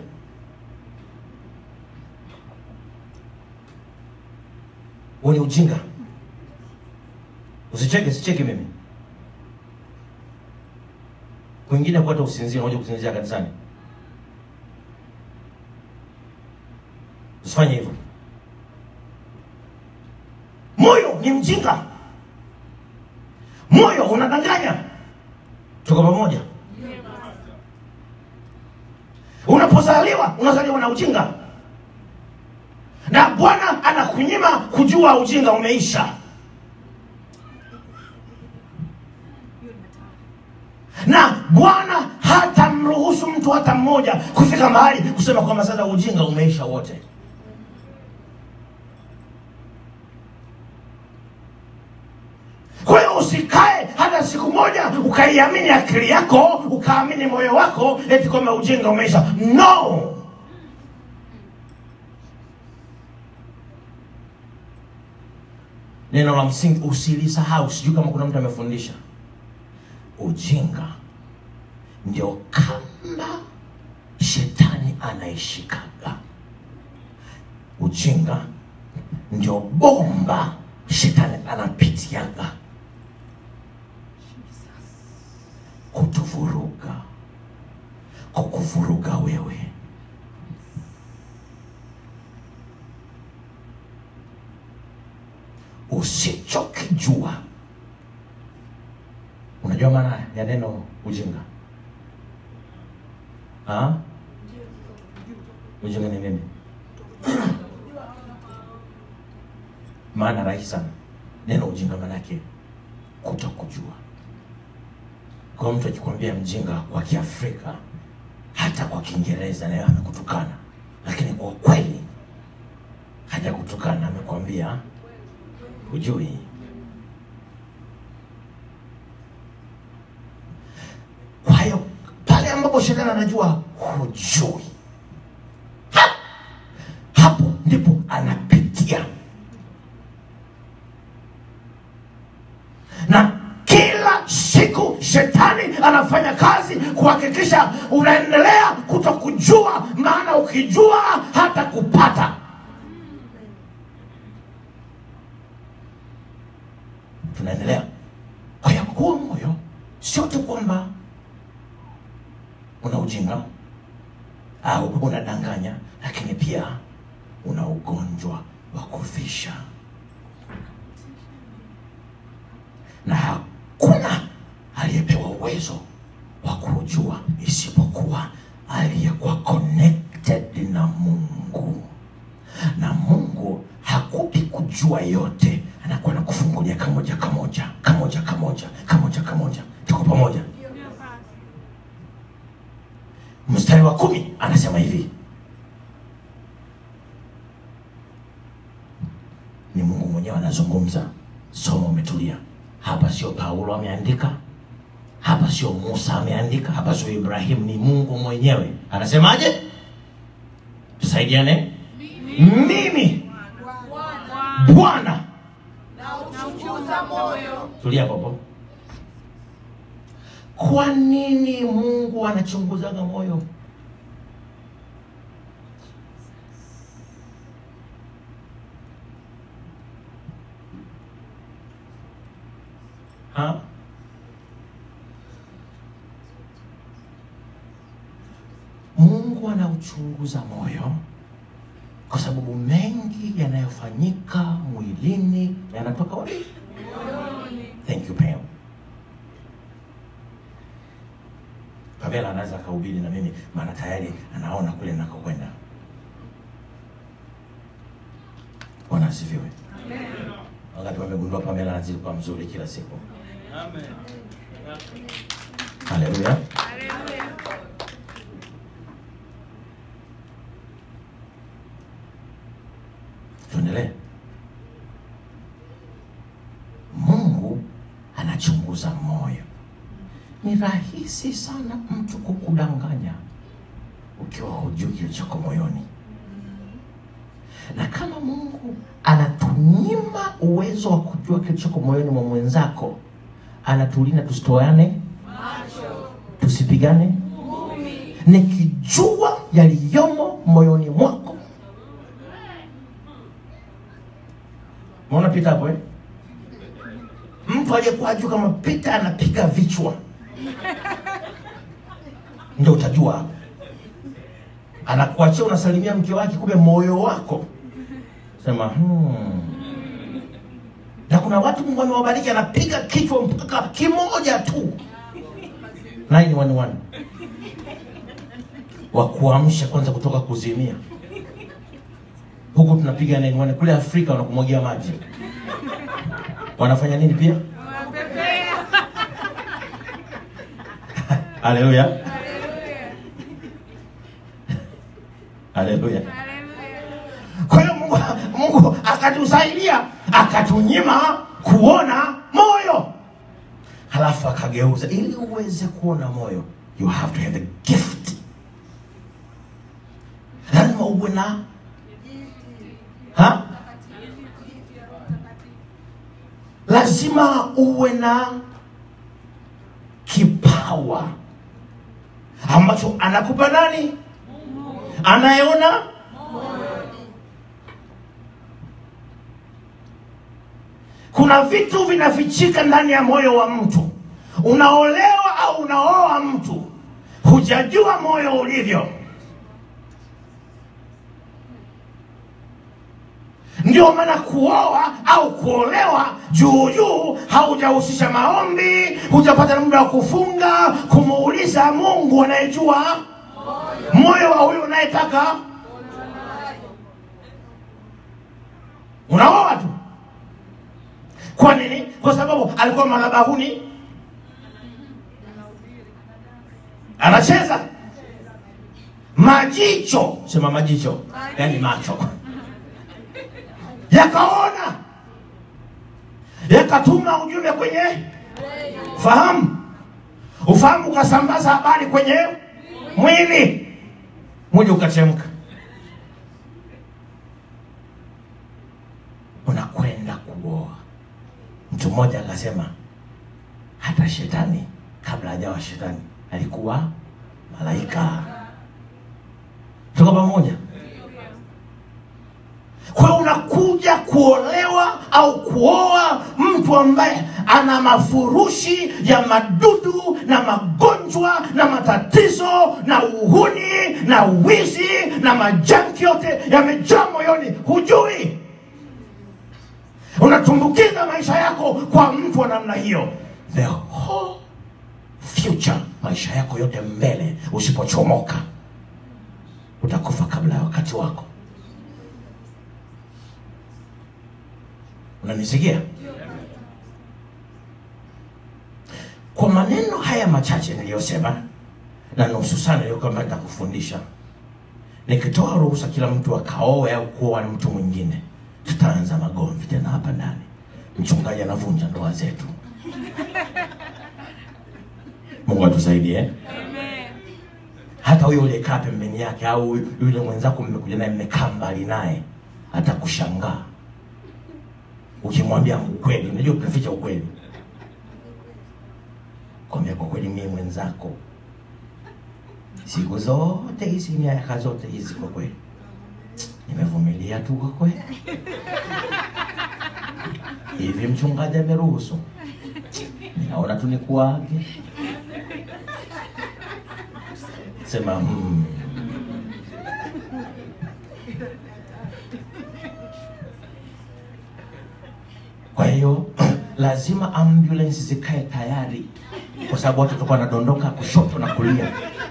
huo ni ujinga usicheke sicheke mimi kwingine kwata usinzia unaja kusinzia kanisani usifanye hivyo moyo ni mjinga moyo unadanganya tuko pamoja unapozaliwa unazaliwa na ujinga na bwana anakunyima kujua ujinga umeisha na bwana hatamruhusu mtu hata mmoja kufika mahali kusema kwamba sasa ujinga umeisha wote kwa hiyo usikae hata siku moja ukaiamini akili yako ukaamini moyo wako eti kwamba ujinga umeisha no neno la msingi usilisahau sijui kama kuna mtu amefundisha ujinga ndio kamba shetani anaishikaga ujinga ndio bomba shetani anapitiaga kutuvuruga kukuvuruga wewe usichokijua unajua maana ya neno ujinga ha? ujinga ni nini maana rahisi sana neno ujinga maanake kuto kujua kwa mtu akikwambia mjinga kwa kiafrika hata kwa kiingereza naye amekutukana lakini kwa kweli hajakutukana amekwambia hujui kwa hiyo pale ambapo shetani anajua hujui ha! hapo ndipo anapitia na kila siku shetani anafanya kazi kuhakikisha unaendelea kuto kujua maana ukijua hata kupata tunaendelea kwa hiyo huo moyo sio tu kwamba una ujinga au unadanganya lakini pia una ugonjwa wa kufisha na hakuna aliyepewa uwezo wa kujua isipokuwa aliyekuwa connected na mungu na mungu hakupi kujua yote anakuwa na kufungulia kamoja kamoja kamoja kamoja kamoja kamoja tuko pamoja mstari wa kumi anasema hivi ni mungu mwenyewe anazungumza somo umetulia hapa sio paulo ameandika hapa sio musa ameandika hapa sio ibrahimu ni mungu mwenyewe anasemaje tusaidiane mimi bwana nauchunguza moyo tulia popo kwa nini mungu anachunguzaga moyo ha? mungu anauchunguza moyo kwa sababu mengi yanayofanyika mwilini yanatoka wapi thank you pam pamela anaweza akahubiri na mimi maana tayari anaona kule nakokwenda bwana asifiwe wakati wamegundua pamela anazidi kuwa mzuri kila siku haleluya tuendelee mungu anachunguza moyo ni rahisi sana mtu kukudanganya ukiwa hujui kilichoko moyoni na kama mungu anatunyima uwezo wa kujua kilichoko moyoni mwa mwenzako anatulinda tusitoane tusipigane nikijua yaliyomo moyoni mwako maona pita hapo eh? mtu aliyekuwa ajuu kama pita anapiga vichwa ndio utajua hapo anakuachia unasalimia mke wake, kumbe moyo wako sema hmm. Na kuna watu Mungu amewabariki, anapiga kichwa mpaka kimoja tu 911 wa kuamsha kwanza kutoka kuzimia. Huku tunapiga 911 kule Afrika wanakumwagia maji. Wanafanya nini pia? Haleluya, haleluya. Kwa hiyo Mungu, Mungu akatusaidia akatunyima kuona moyo, halafu akageuza. Ili uweze kuona moyo, you have to have the gift. Lazima uwe na ha? Lazima uwe na kipawa ambacho anakupa nani? Anayeona kuna vitu vinafichika ndani ya moyo wa mtu. Unaolewa au unaoa mtu, hujajua moyo ulivyo. Ndio maana kuoa au kuolewa juu juu, haujahusisha maombi, hujapata muda wa kufunga, kumuuliza Mungu anayejua moyo wa huyu unayetaka. Unaoa tu. Kwa nini? Kwa sababu alikuwa madhabahuni anacheza majicho, sema majicho, yani macho yakaona, yakatuma ujumbe kwenye fahamu, ufahamu ukasambaza habari kwenye mwili, mwili ukachemka. Unakwenda kuoa. Mtu mmoja akasema hata shetani kabla hajawa shetani alikuwa malaika. Tuko pamoja? Kwa hiyo unakuja kuolewa au kuoa mtu ambaye ana mafurushi ya madudu na magonjwa na matatizo na uhuni na wizi na majanki yote yamejaa moyoni, hujui unatumbukiza maisha yako kwa mtu wa namna hiyo, the whole future, maisha yako yote mbele, usipochomoka utakufa kabla ya wakati wako. Unanisikia? Kwa maneno haya machache niliyosema na nusu sana niliyokuwa nataka kufundisha, nikitoa ruhusa kila mtu akaoe au kuoa na mtu mwingine, tutaanza magomvi tena hapa ndani. Mchungaji anavunja ndoa zetu. Mungu atusaidie eh? Hata huyo uliyekaa pembeni yake au yule mwenzako mmekuja naye mmekaa mbali naye atakushangaa ukimwambia ukweli. Unajua tunaficha ukweli, kwambia kwa kweli, mie mwenzako siku zote hizi miaka zote hizi, kwa kweli nimevumilia tu kwa kweli. Hivi mchungaji ameruhusu, ninaona tu nikuage. Sema hmm. Kwa hiyo lazima ambulance zikae tayari, kwa sababu watu watakuwa wanadondoka kushoto na kulia.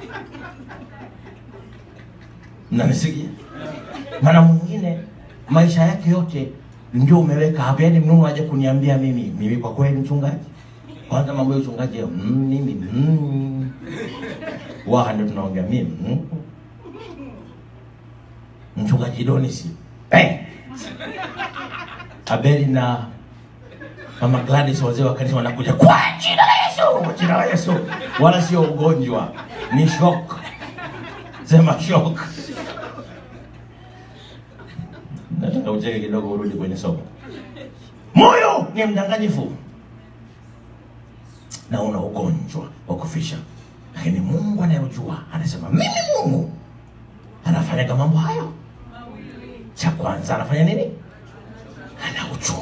Mnanisikia? Maana mwingine maisha yake yote ndio umeweka hapa, yaani Mungu aje kuniambia mimi mimi, kwa kweli mchungaji, kwanza mambo ya uchungaji mm, mimi mm. Waha ndio tunaongea mimi mm. Mchungaji Donisi hey. Abeli na Mama Gladys wazee wa kanisa wanakuja kwa jina la Yesu, kwa jina la Yesu, wala sio ugonjwa, ni shock. Sema shock. Nataka ucheke kidogo, urudi kwenye somo. Moyo ni mdanganyifu na una ugonjwa wa kufisha, lakini Mungu anayojua anasema, mimi Mungu anafanyaga mambo hayo. Cha kwanza anafanya nini?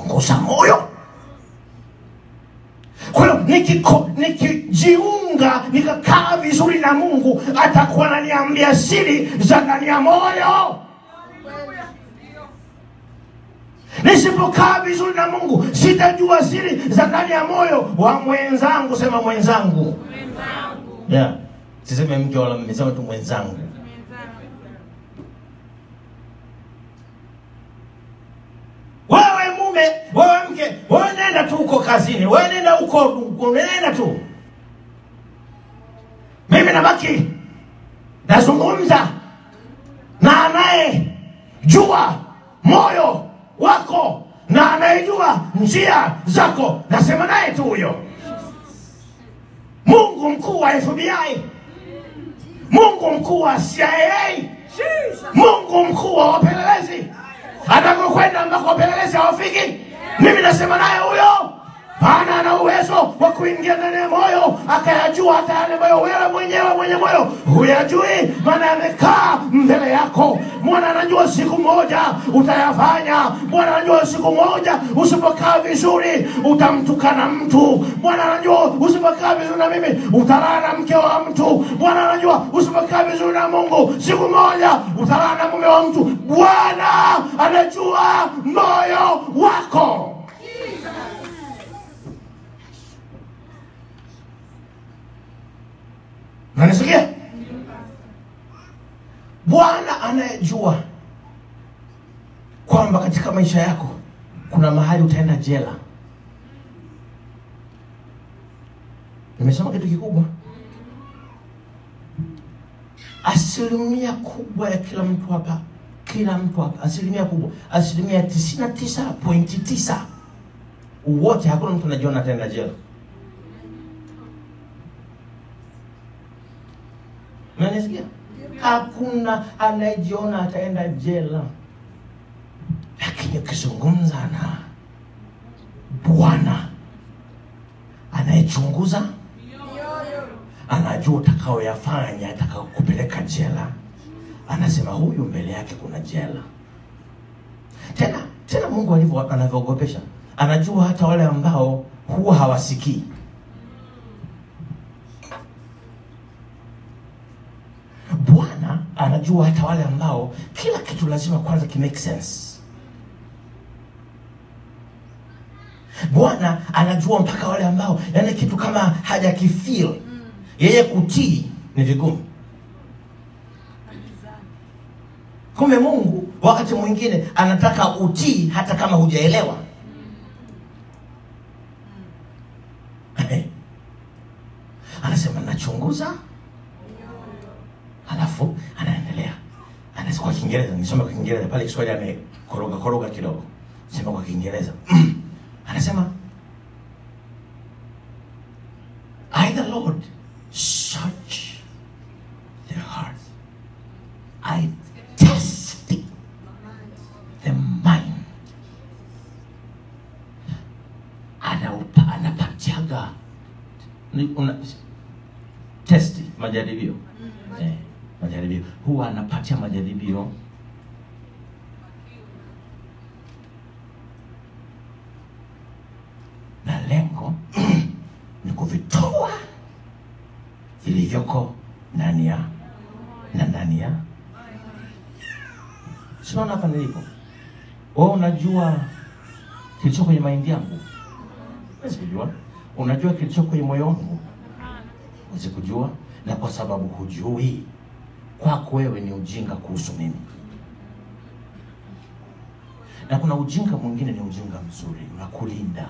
Anauchunguza moyo. Kwa hiyo nikiko- nikijiunga nikakaa vizuri na mungu atakuwa ananiambia siri za ndani ya moyo nisipokaa vizuri na mungu sitajua siri za ndani ya moyo wa mwenzangu sema mwenzangu yeah. siseme mke wala mme sema tu mwenzangu wewe mume wewe mke wewe nenda tu huko kazini wewe nenda huko huko, nenda tu mimi nabaki nazungumza na anayejua moyo wako na anayejua njia zako nasema naye tu huyo mungu mkuu wa fbi mungu mkuu wa cia mungu mkuu wa wapelelezi anakokwenda ambako wapelelezi hawafiki mimi nasema naye huyo maana ana uwezo wa kuingia ndani ya moyo akayajua hata yale ambayo wewe mwenyewe mwenye moyo huyajui maana yamekaa mbele yako mwana anajua siku moja utayafanya bwana anajua siku moja usipokaa vizuri utamtukana mtu bwana anajua usipokaa vizuri na mimi utalala na mke wa mtu bwana anajua usipokaa vizuri na mungu siku moja utalala na mume wa mtu bwana anajua moyo wako nanisikia bwana anayejua kwamba katika maisha yako kuna mahali utaenda jela nimesema kitu kikubwa asilimia kubwa ya kila mtu hapa kila mtu hapa asilimia kubwa asilimia tisini na tisa pointi tisa wote hakuna mtu anajiona ataenda jela nanisikia hakuna anayejiona ataenda jela lakini ukizungumza na bwana anayechunguza anajua utakaoyafanya atakaokupeleka jela anasema huyu mbele yake kuna jela tena tena mungu alivyo anavyoogopesha anajua hata wale ambao huwa hawasikii bwana anajua hata wale ambao kila kitu lazima kwanza kimake sense bwana anajua mpaka wale ambao yani kitu kama hajakifeel yeye kutii ni vigumu kumbe mungu wakati mwingine anataka utii hata kama hujaelewa anasema nachunguza halafu anaendelea anasema kwa kiingereza nisome kwa kiingereza pale kiswahili amekoroga koroga kidogo sema kwa kiingereza anasema I the Lord search the heart I test the mind anaupa anapatiaga ni- una, testi majaribio eh, majaribio huwa anapatia majaribio na lengo ni kuvitoa vilivyoko ndani ya na ndani ya sinaona hapa nilipo wewe unajua kilicho kwenye mahindi yangu huwezi kujua unajua kilicho kwenye moyo wangu huwezi kujua na kwa sababu hujui kwako wewe ni ujinga kuhusu mimi na kuna ujinga mwingine ni ujinga mzuri unakulinda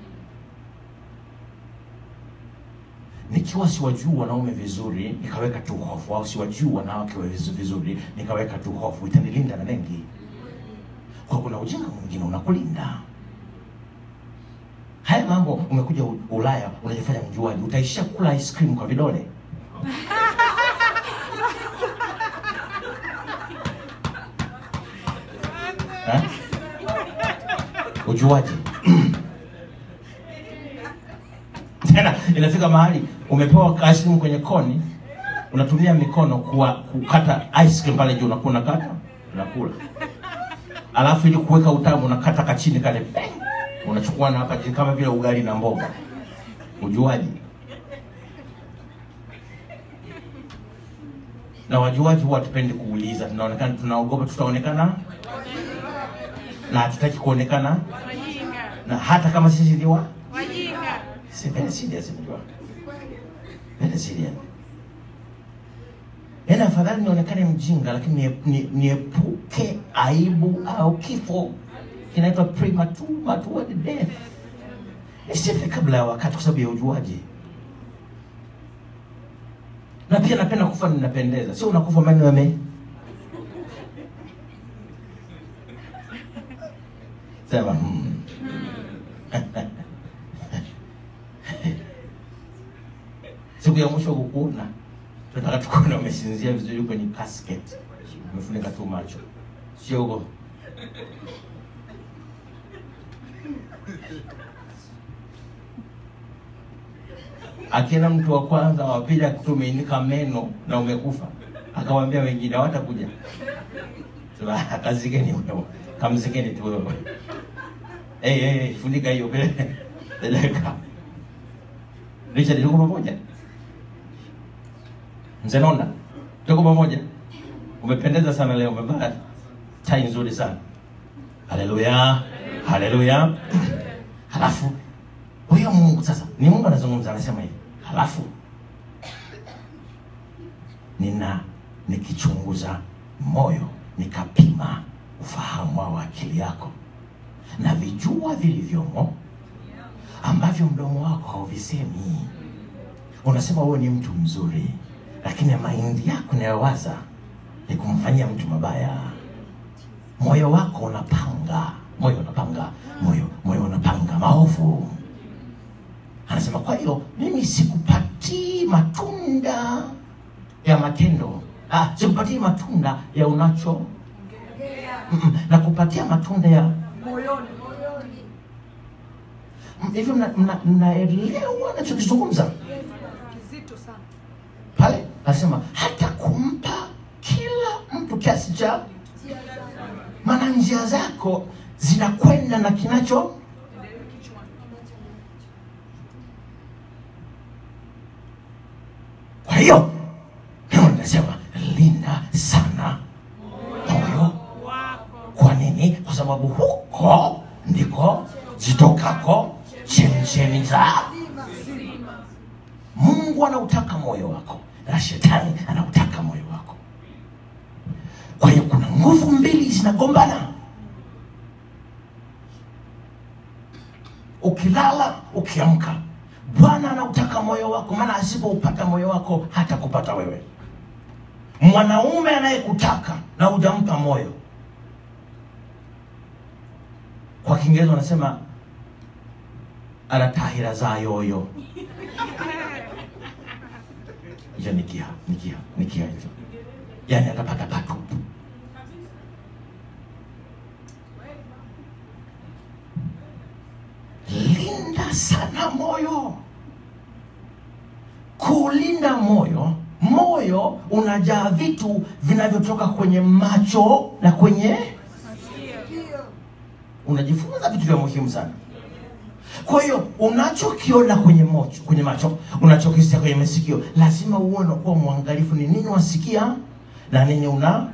nikiwa siwajui wanaume vizuri nikaweka tu hofu au siwajui wanawake vizu- vizuri nikaweka tu hofu itanilinda na mengi kwa kuna ujinga mwingine unakulinda haya mambo umekuja U- ulaya unajifanya mjuaji utaishia kula ice cream kwa vidole Eh? ujuaji tena inafika mahali umepewa ice cream kwenye koni unatumia mikono kuwa, kukata ice cream pale juu unakuwa unakata unakula alafu ili kuweka utamu unakata kachini kale peng, unachukua na hapa chini kama vile ugali na mboga ujuaji na wajuaji huwa hatupendi kuuliza, tunaonekana tunaogopa tutaonekana na hatutaki kuonekana, Wajinga. na hata kama sisi ni wa Wajinga. si very serious, mjua very serious. Yaani afadhali nionekane mjinga, lakini nie- nie- niepuke aibu au kifo kinaitwa premature mature death, nisife kabla ya wakati, kwa sababu ya ujuaji. Na pia napenda kufa ninapendeza, sio unakufa meno yame sema hmm. siku ya mwisho kukuona, tunataka tukuona umesinzia vizuri kwenye casket, umefunika tu macho, sio huko akienda mtu wa kwanza wa pili akuta umeinika meno na umekufa, akawaambia wengine hawatakuja. Sema kazikeni wewe, kamzikeni tu wewe. Hey, hey, hey, funika hiyo peleka. Richard, tuko pamoja? Mzee Nonda, tuko pamoja? Umependeza sana leo, umevaa tai nzuri sana. Haleluya, haleluya. Halafu huyo Mungu sasa, ni Mungu anazungumza, anasema hivi, halafu nina nikichunguza moyo nikapima ufahamu wa akili yako na vijua vilivyomo ambavyo mdomo wako hauvisemi. Unasema wewe ni mtu mzuri, lakini maindi yako inayowaza ni kumfanyia mtu mabaya. Moyo wako unapanga, moyo unapanga, moyo moyo unapanga maovu. Anasema kwa hiyo mimi sikupatii matunda ya matendo, ah, sikupatii matunda ya unacho Mm-mm, na kupatia matunda ya Moyoni. Mm, hivi mna- mna- mnaelewa nachokizungumza Kizito sana. pale anasema hata kumpa kila mtu kiasi cha maana njia zako zinakwenda na kinacho kwa hiyo neno linasema linda sana moyo Wako. kwa nini kwa sababu huko ndiko zitokako chemchemi za mungu anautaka moyo wako na shetani anautaka moyo wako kwa hiyo kuna nguvu mbili zinagombana ukilala ukiamka bwana anautaka moyo wako maana asipoupata moyo wako hata kupata wewe mwanaume anayekutaka na hujampa moyo kwa kiingereza wanasema anatahira za yoyo hiyo nikia nikia nikia hizo yani atapata patupu linda sana moyo kulinda moyo moyo unajaa vitu vinavyotoka kwenye macho na kwenye unajifunza vitu vya muhimu sana kwa hiyo unachokiona kwenye mocho, kwenye macho unachokisikia kwenye masikio lazima uwe unakuwa mwangalifu ni nini wasikia na nini una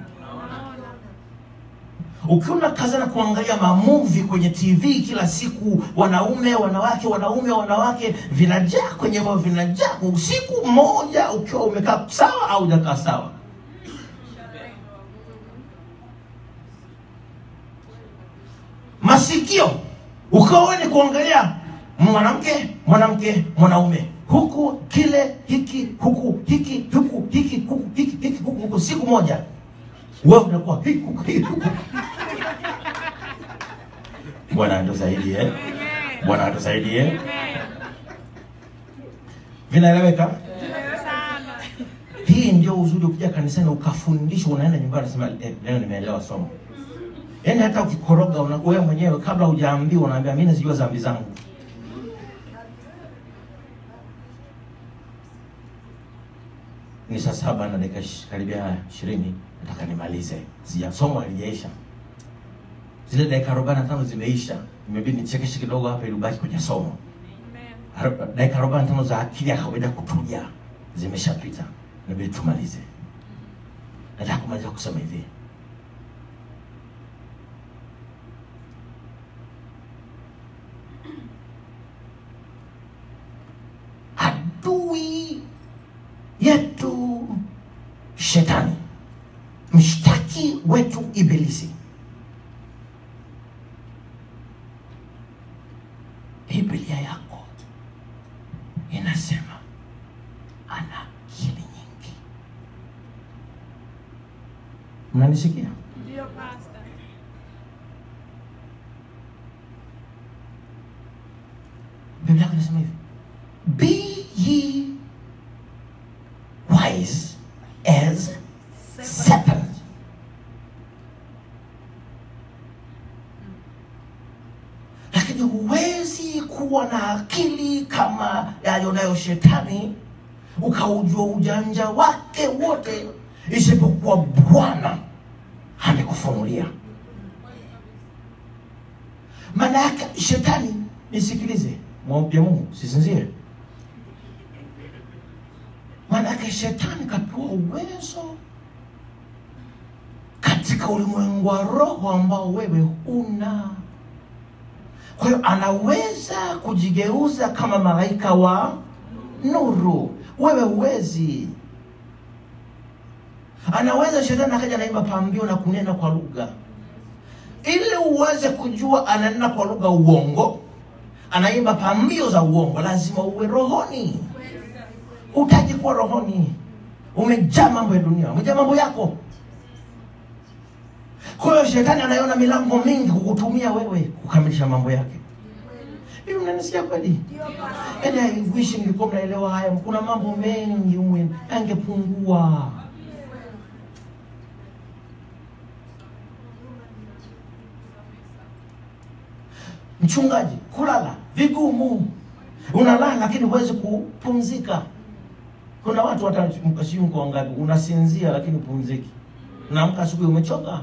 ukiwa unakazana kuangalia mamuvi kwenye tv kila siku wanaume wanawake wanaume wanawake vinajaa kwenye moyo vinajaa usiku mmoja ukiwa umekaa sawa au hujakaa sawa masikio ukawa wewe ni kuangalia mwanamke mwanamke mwanaume huku kile hiki huku hiki huku hiki huku hiki hiki huku huku siku moja wewe unakuwa hiki huku hiki huku bwana atusaidie bwana atusaidie vinaeleweka Sana. hii ndio uzuri ukija kanisani ukafundishwa unaenda nyumbani unasema eh, leo nimeelewa somo yaani hata ukikoroga una- wewe mwenyewe kabla hujaambiwa unaambia mimi nazijua dhambi zangu ni saa saba na dakika ish- karibia ishirini nataka nimalize sija somo halijaisha zile dakika arobaini na tano zimeisha imebidi nichekeshe kidogo hapa ili ubaki kwenye somo Amen. Aroba- dakika arobaini na tano za akili ya kawaida kutulia zimeshapita inabidi tumalize nataka kumaliza kusema hivi adui yetu shetani mshtaki wetu ibilisi biblia yako inasema ana akili nyingi mnanisikia Ndio pastor. biblia yako inasema hivi be ye wise as serpent lakini huwezi kuwa na akili kama yayonayo shetani ukaujua ujanja wake wote isipokuwa bwana amekufunulia maana yake shetani nisikilize mwambia mungu sisinzie maana yake shetani kapewa uwezo katika ulimwengu wa roho ambao wewe huna kwa hiyo anaweza kujigeuza kama malaika wa nuru wewe huwezi anaweza shetani akaja naimba pambio na kunena kwa lugha ili uweze kujua ananena kwa lugha uongo anaimba pambio za uongo lazima uwe rohoni utaji kuwa rohoni umejaa mambo ya dunia umejaa mambo yako kwa hiyo shetani anaona milango mingi kukutumia wewe kukamilisha mambo yake hivi mnanisikia kweli yaani I wish mlikuwa mnaelewa haya kuna mambo mengi umwe yangepungua mchungaji kulala vigumu unalala lakini huwezi kupumzika kuna watu hata mkashimu kwa ngapi unasinzia lakini pumziki unaamka asubuhi umechoka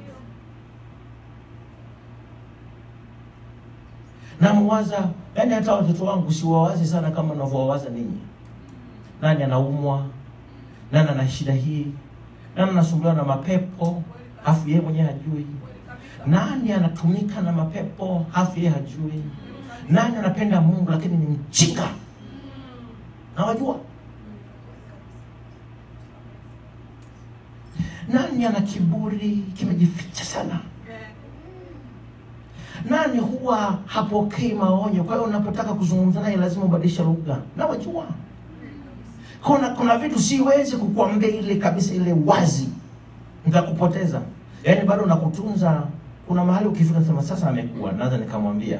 namwaza yani hata watoto wangu siwawazi sana kama navyowawaza ninyi nani anaumwa nani ana shida hii nani anasumbuliwa na mapepo afu yeye mwenyewe hajui nani anatumika na mapepo afu yeye hajui nani anapenda mungu lakini ni mjinga nawajua nani ana kiburi kimejificha sana nani huwa hapokei maonyo kwa hiyo unapotaka kuzungumza naye lazima ubadilishe lugha nawajua kuna kuna vitu siwezi kukuambia ile kabisa ile wazi nikakupoteza yaani bado nakutunza kuna mahali ukifika sema sasa amekuwa naweza nikamwambia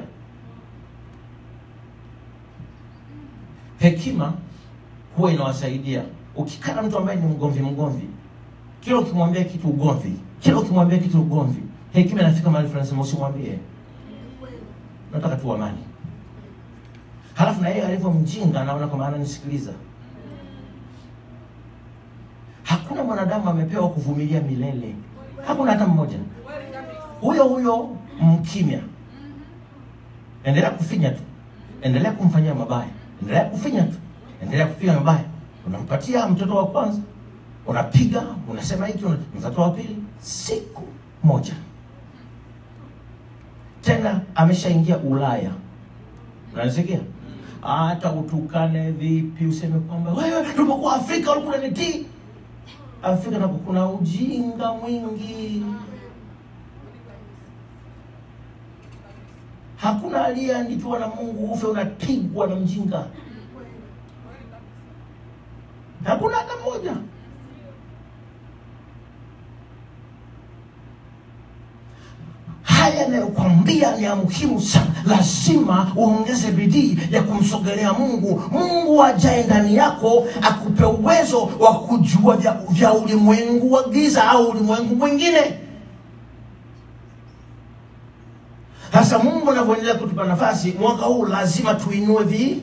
hekima huwa inawasaidia ukikaa na mtu ambaye ni mgomvi mgomvi kila ukimwambia kitu ugomvi kila ukimwambia kitu ugomvi hekima inafika mahali fulani sema usimwambie nataka tu amani halafu na yeye alivyo mjinga anaona kwamba ananisikiliza hakuna mwanadamu amepewa kuvumilia milele hakuna hata mmoja huyo huyo mkimya endelea kufinya tu endelea kumfanyia mabaya endelea kufinya tu endelea kufinya mabaya unampatia mtoto wa kwanza unapiga unasema hiki una- mtoto wa pili siku moja tena ameshaingia ulaya unanisikia hata utukane vipi useme kwamba wewe tulipokuwa afrika ulikuwa unanitii afrika nako kuna ujinga mwingi hakuna aliyeandikiwa na mungu ufe unapigwa na mjinga hakuna hata mmoja haya yanayokwambia ni ya muhimu sana lazima uongeze bidii ya kumsogelea mungu mungu ajae ndani yako akupe uwezo wa kujua vya, vya ulimwengu wa giza au ulimwengu mwingine sasa mungu anavyoendelea kutupa nafasi mwaka huu lazima tuinue vi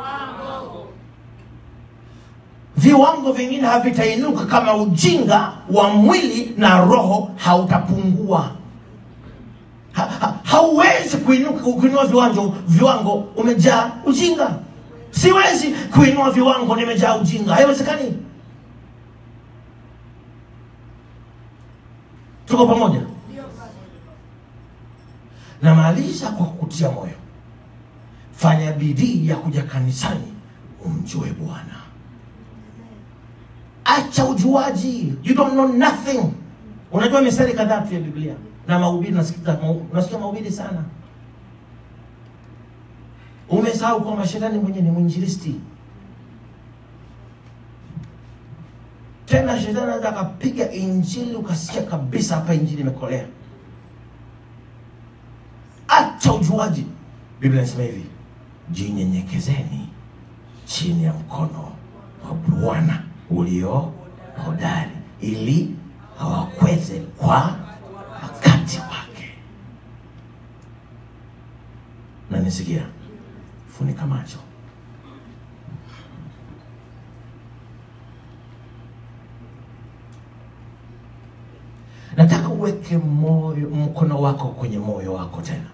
viwango vingine havitainuka kama ujinga wa mwili na roho hautapungua ha, ha, hauwezi kuinuka kuinua viwango viwango umejaa ujinga siwezi kuinua viwango nimejaa ujinga haiwezekani tuko pamoja namaliza kwa kukutia moyo fanya bidii ya kuja kanisani umjue bwana acha ujuaji you don't know nothing unajua mistari kadhaa tu ya biblia na mahubiri nasikia mau- nasikia mahubiri sana umesahau kwamba shetani mwenyewe ni mwinjilisti tena shetani anaweza akapiga injili ukasikia kabisa hapa injili imekolea acha ujuaji biblia inasema hivi jinyenyekezeni chini ya mkono wa bwana ulio hodari ili awakweze kwa wakati wake na nisikia funika macho nataka uweke moyo mkono wako kwenye moyo wako tena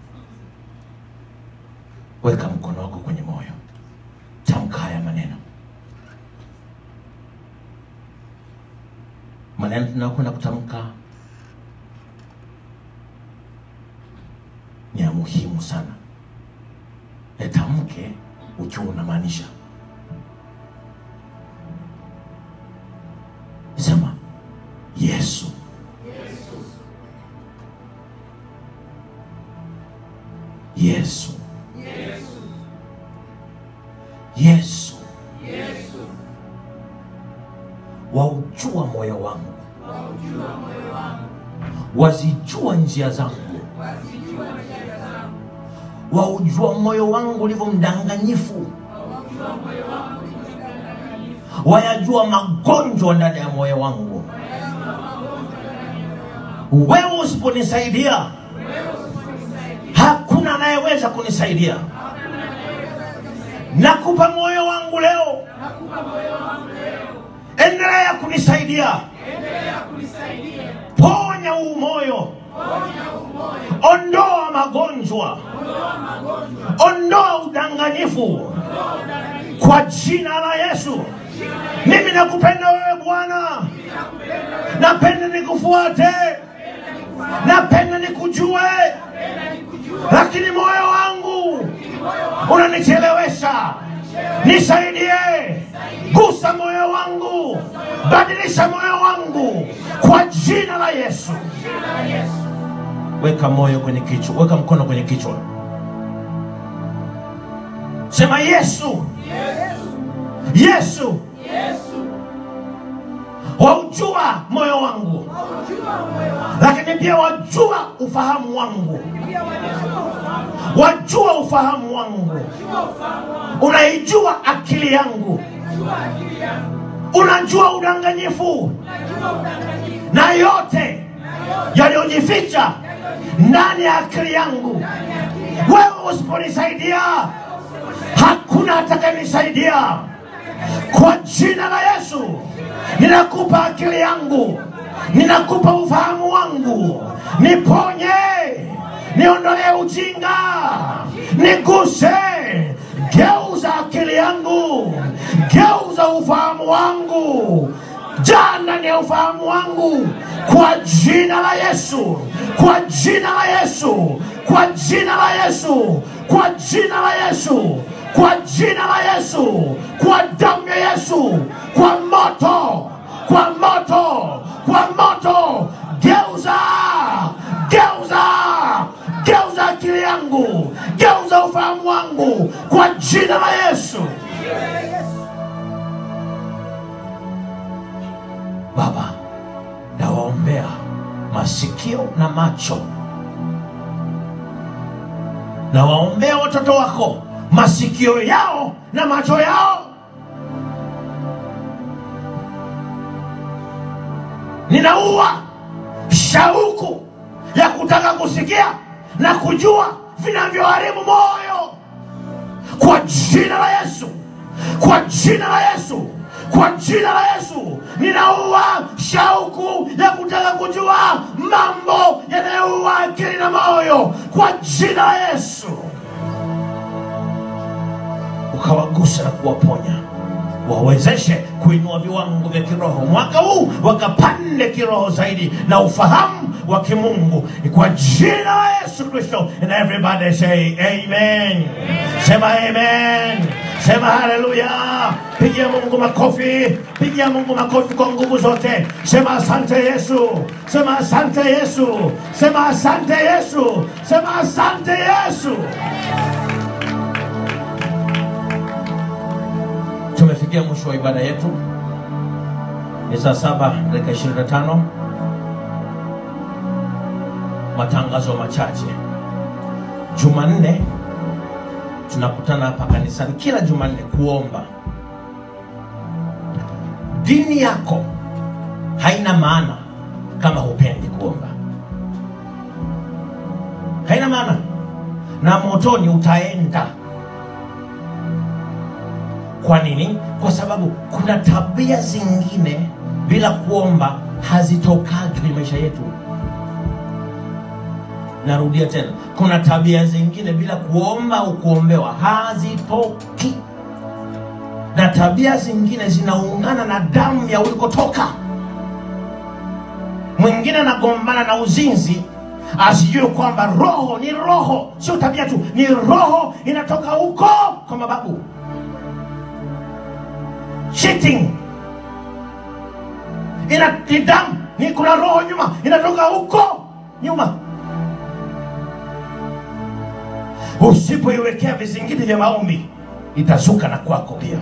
weka mkono wako kwenye moyo tamka haya maneno maneno tunayokwenda kutamka ni ya muhimu sana yatamke ukiwa unamaanisha sema yesu yesu yesu waujua moyo wangu wazijua njia zangu waujua moyo wangu ulivyo mdanganyifu wayajua magonjwa ndani ya moyo wangu wewe usiponisaidia hakuna anayeweza kunisaidia nakupa moyo wangu leo endelea kunisaidia ponya huu moyo ondoa magonjwa ondoa udanganyifu kwa jina la yesu mimi nakupenda wewe bwana napenda nikufuate napenda nikujue lakini moyo wangu unanichelewesha nisaidie gusa moyo wangu badilisha moyo wangu kwa jina la yesu weka moyo kwenye kichwa weka mkono kwenye kichwa sema yesu yesu waujua moyo wangu lakini pia wajua ufahamu wangu wajua ufahamu wangu unaijua akili yangu unajua udanganyifu na yote yaliyojificha ndani ya akili yangu wewe usiponisaidia hakuna atakayenisaidia kwa jina la yesu ninakupa akili yangu ninakupa ufahamu wangu niponye niondolee ujinga niguse geuza akili yangu geuza ufahamu wangu jaa ndani ya ufahamu wangu kwa jina la yesu kwa jina la yesu kwa jina la yesu kwa jina la yesu kwa jina la yesu kwa damu ya yesu kwa moto kwa moto kwa moto geuza geuza geuza akili yangu geuza ufahamu wangu kwa jina la yesu baba nawaombea masikio na macho nawaombea watoto wako masikio yao na macho yao ninaua shauku ya kutaka kusikia na kujua vinavyoharibu moyo kwa jina la yesu kwa jina la yesu kwa jina la yesu ninaua shauku ya kutaka kujua mambo yanayoua akili na moyo kwa jina la yesu ukawagusa na kuwaponya wawezeshe kuinua viwango vya kiroho mwaka huu wakapande kiroho zaidi na ufahamu wa kimungu kwa jina la Yesu Kristo. And everybody say amen. Sema amen. Sema haleluya. Pigia Mungu makofi, pigia Mungu makofi kwa nguvu zote. Sema asante Yesu, sema asante Yesu, sema asante Yesu, sema asante Yesu. Tumefikia mwisho wa ibada yetu, ni saa saba dakika 25. Matangazo machache. Jumanne tunakutana hapa kanisani kila Jumanne kuomba. Dini yako haina maana kama hupendi kuomba, haina maana, na motoni utaenda. Kwa nini? Kwa sababu kuna tabia zingine bila kuomba hazitokagi kwenye maisha yetu. Narudia tena, kuna tabia zingine bila kuomba au kuombewa hazitoki, na tabia zingine zinaungana na damu ya ulikotoka. Mwingine anagombana na uzinzi asijue kwamba roho ni roho, sio tabia tu, ni roho inatoka huko kwa mababu. Cheating ina ni damu, ni kuna roho nyuma inatoka huko nyuma. Usipoiwekea vizingiti vya maombi itazuka na kwako pia.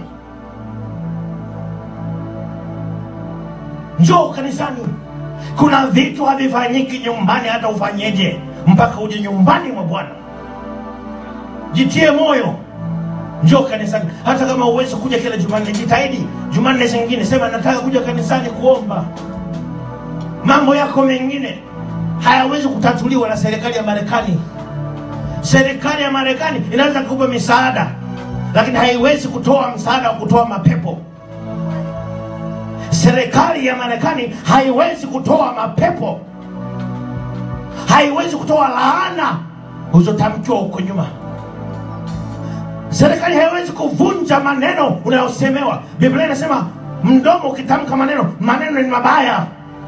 Njoo kanisani. Kuna vitu havifanyiki nyumbani, hata ufanyeje, mpaka uje nyumbani mwa Bwana. Jitie moyo, njoo kanisani. Hata kama uwezi kuja kila Jumanne, jitahidi Jumanne zingine, sema nataka kuja kanisani kuomba. Mambo yako mengine hayawezi kutatuliwa na serikali ya Marekani. Serikali ya Marekani inaweza kukupa misaada, lakini haiwezi kutoa msaada wa kutoa mapepo. Serikali ya Marekani haiwezi kutoa mapepo, haiwezi kutoa laana ulizotamkiwa huko nyuma. Serikali haiwezi kuvunja maneno unayosemewa. Biblia inasema mdomo ukitamka maneno, maneno ni mabaya,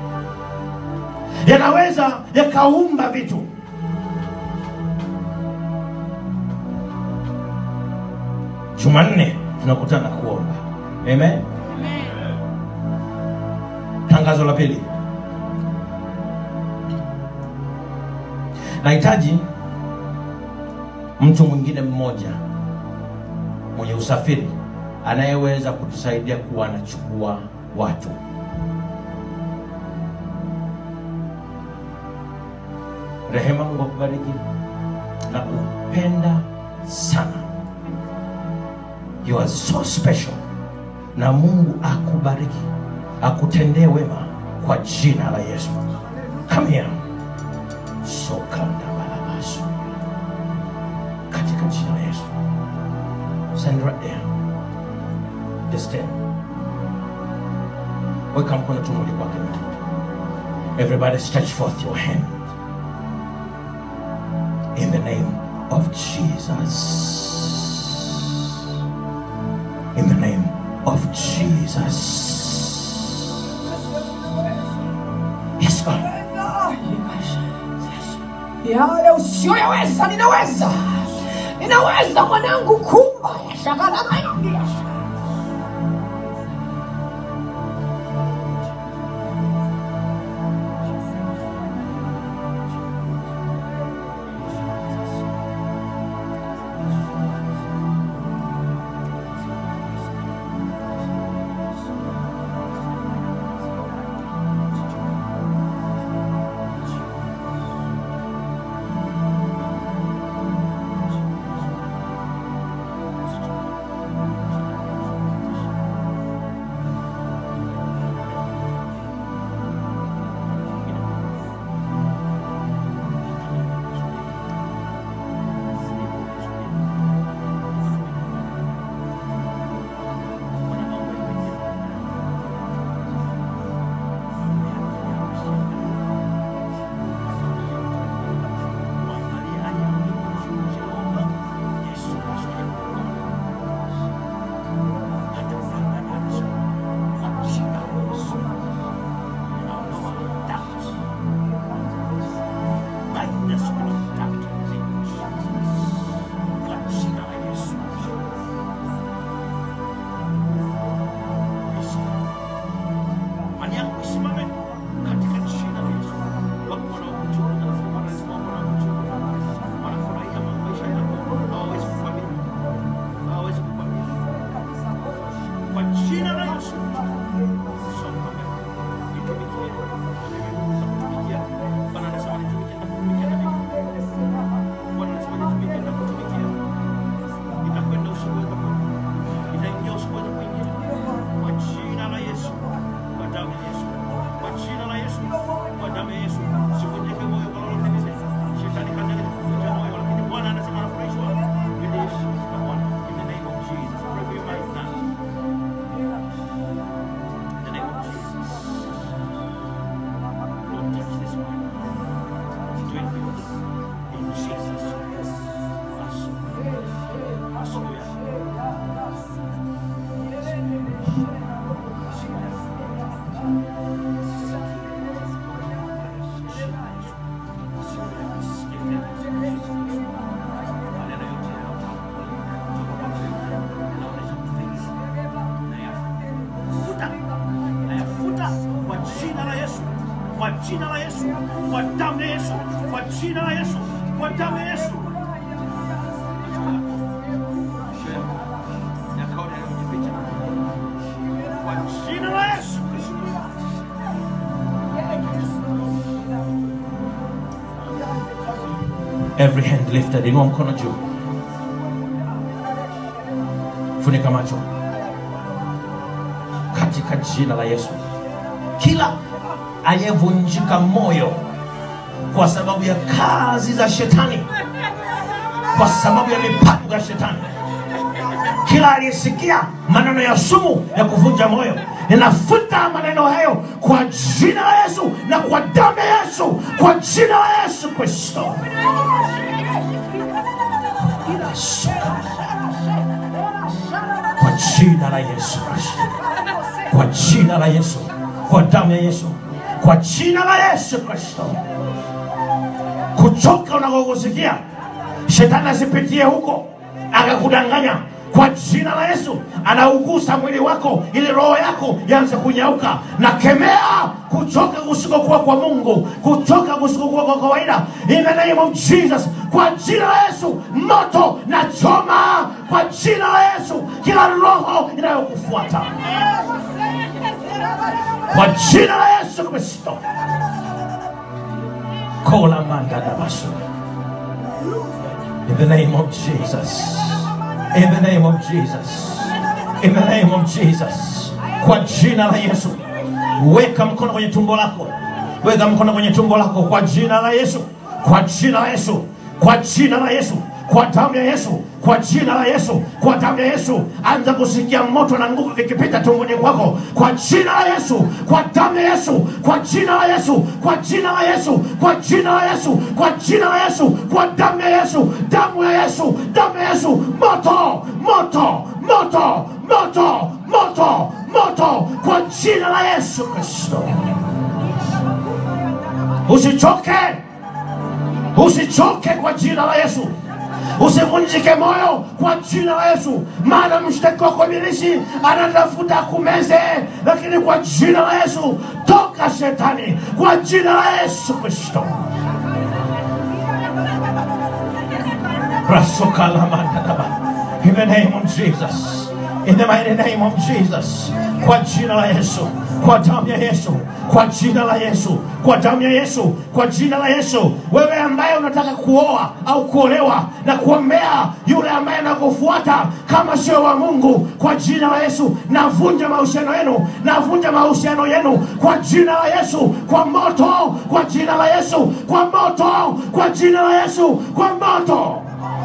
yanaweza yakaumba vitu. Jumanne tunakutana kuomba. Amen. Tangazo la pili, nahitaji mtu mwingine mmoja mwenye usafiri anayeweza kutusaidia kuwa anachukua watu. Rehema, Mungu akubariki na kupenda sana. You are so special, na Mungu akubariki akutendee wema kwa jina la Yesu. Come here. Sokanda balabasu katika jina la Yesu. Stand right there. Just stand. Weka mkono tu moja kwake. Everybody stretch forth your hand. In the name of Jesus. In the name of Jesus. Yes, God. yale usiyoyaweza ninaweza ninaweza mwanangu kumba yashagalamayambia kwa jina la Yesu, kwa damu ya Yesu, kwa jina la Yesu, kwa damu ya Yesu. Kwa jina la Yesu Kristo. Every hand lifted, inua mkono juu, funika macho katika jina la Yesu. Kila aliyevunjika moyo kwa sababu ya kazi za shetani, kwa sababu ya mipango ya shetani, kila aliyesikia maneno ya sumu ya kuvunja moyo, ninafuta maneno hayo kwa jina la Yesu na kwa damu ya Yesu, kwa jina la Yesu Kristo. Kwa jina la Yesu Kristo, kwa jina la Yesu, kwa damu ya Yesu, kwa jina la Yesu Kristo. Kuchoka unakokusikia shetani asipitie huko akakudanganya kwa jina la Yesu, anaugusa mwili wako ili roho yako ianze kunyauka. Na kemea kuchoka kusikokuwa kwa Mungu, kuchoka kusikokuwa kwa kawaida, in the name of Jesus, kwa jina la Yesu, moto na choma kwa jina la Yesu kila roho inayokufuata kwa jina la Yesu Kristo. Kola manda na basu. In the name of Jesus. In the name of Jesus. In the name of Jesus. Kwa jina la Yesu. Weka mkono kwenye tumbo lako. Weka mkono kwenye tumbo lako kwa jina la Yesu. Kwa jina la Yesu. Kwa jina la Yesu. Kwa damu ya Yesu. Kwa jina la Yesu. Kwa damu ya Yesu. Anza kusikia moto na nguvu vikipita tumboni kwako. Kwa jina la Yesu. Kwa damu ya Yesu. Kwa jina la Yesu. Kwa jina la Yesu. Kwa jina la Yesu. Kwa jina la Yesu. Kwa damu ya Yesu. Damu ya Yesu. Damu ya Yesu. Moto, moto, moto, moto, moto, moto kwa jina la Yesu Kristo. Usichoke, usichoke kwa jina la Yesu. Usivunjike moyo kwa jina la Yesu, maana mshtaki wako ibilisi anatafuta kumeze, lakini kwa jina la Yesu toka shetani, kwa jina la Yesu Kristo. Rasukalamandaraba. In the name of Jesus. In the mighty name of Jesus. Kwa jina la Yesu. Kwa damu ya Yesu. Kwa jina la Yesu. Kwa damu ya Yesu. Kwa jina la Yesu. Wewe ambaye unataka kuoa au kuolewa na kuombea yule ambaye anakufuata kama sio wa Mungu, kwa jina la Yesu navunja mahusiano yenu, navunja mahusiano yenu kwa jina la Yesu, kwa moto, kwa jina la Yesu, kwa moto, kwa jina la Yesu, kwa moto.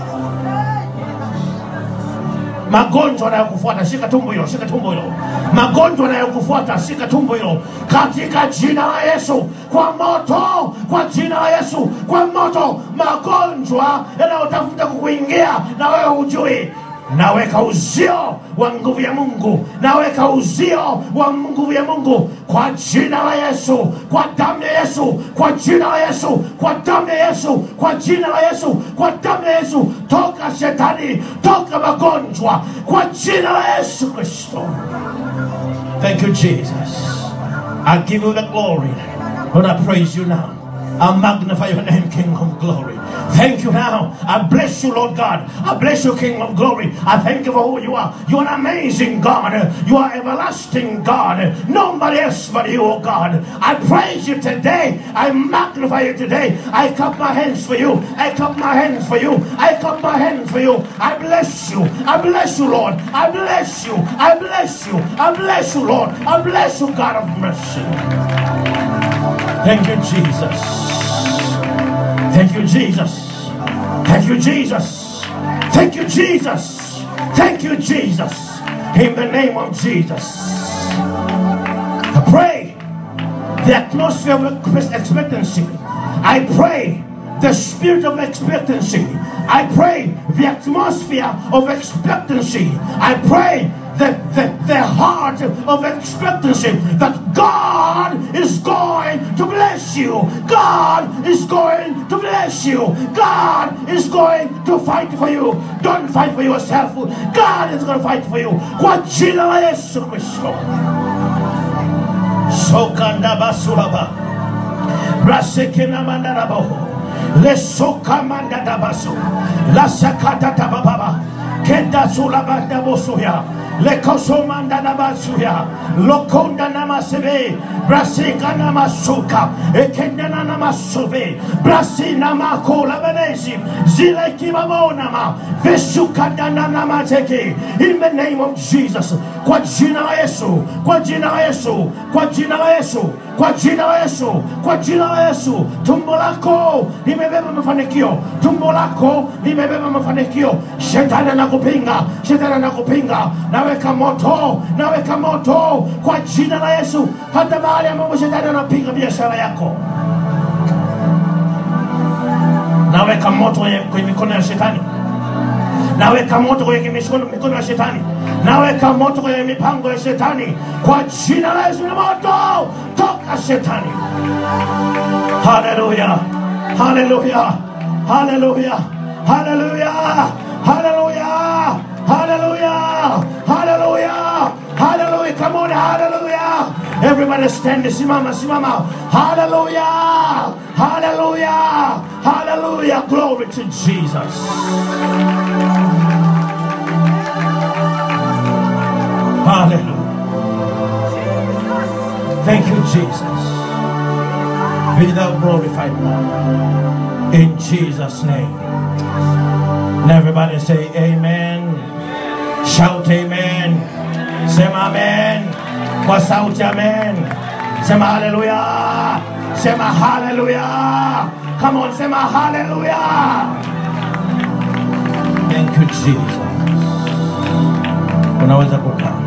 magonjwa yanayokufuata shika tumbo hilo shika tumbo hilo magonjwa yanayokufuata shika tumbo hilo katika jina la yesu kwa moto kwa jina la yesu kwa moto magonjwa yanayotafuta kukuingia na wewe hujui naweka uzio wa nguvu ya mungu naweka uzio wa nguvu ya mungu kwa jina la yesu kwa damu ya yesu kwa jina la yesu kwa damu ya yesu kwa jina la yesu kwa damu ya yesu toka shetani toka magonjwa kwa jina la yesu kristo thank you jesus i give you the glory lord i praise you now I magnify your name, King of glory. Thank you now. I bless you, Lord God. I bless you, King of glory. I thank you for who you are. You're an amazing God. You are everlasting God. Nobody else but you, oh God. I praise you today. I magnify you today. I clap my hands for you. I clap my hands for you. I clap my hands for you. I bless you. I bless you, Lord. I bless you. I bless you. I bless you, Lord. I bless you, God of mercy. Thank you, Jesus. Thank you, Jesus. Thank you, Jesus. Thank you, Jesus. Thank you, Jesus. In the name of Jesus. I pray the atmosphere of expectancy. I pray the spirit of expectancy. I pray the atmosphere of expectancy. I pray the, the, the heart of expectancy that God is going to bless you. God is going to bless you. God is going to fight for you. Don't fight for yourself. God is going to fight for you. Kwa jina la Yesu Kristo. Sokanda basuraba. Brasekena mandarabaho. Lesoka mandadabaso. Lasakata tabababa. Kenda sulabanda bosuya. Lekoso mandadabasuya. Lokonda namasebe. Brasika namasuka. Ekenda namasove. Brasina makola benesi. Zile kibabonama. Vesuka dananamateke. In the name of Jesus. Kwa jina la Yesu. Kwa jina la Yesu. Kwa jina la Yesu. Kwa jina la Yesu. Kwa jina la Yesu. Tumbo lako limebeba mafanikio. Tumbo lako limebeba mafanikio. Shetani anakupinga. Shetani anakupinga. Naweka moto. Naweka moto kwa jina la Yesu. Hata mahali ambapo shetani anapinga biashara yako. Naweka moto kwenye kwenye mikono ya shetani. Naweka moto kwenye mikono, mikono ya shetani. Naweka moto kwenye mipango ya shetani kwa jina la Yesu. Na moto toka shetani. Haleluya, haleluya, haleluya, haleluya, haleluya, haleluya, haleluya, haleluya. Come on, haleluya. Everybody stand, simama, simama. Hallelujah, hallelujah, hallelujah. Glory to Jesus. Hallelujah. Thank you, Jesus. Be thou glorified, Lord. In Jesus' name. And everybody say amen. Shout amen. Sema amen. Kwa sauti amen. Sema hallelujah. Sema hallelujah. Come on, sema hallelujah. Thank you, Jesus. Unaweza kukaa.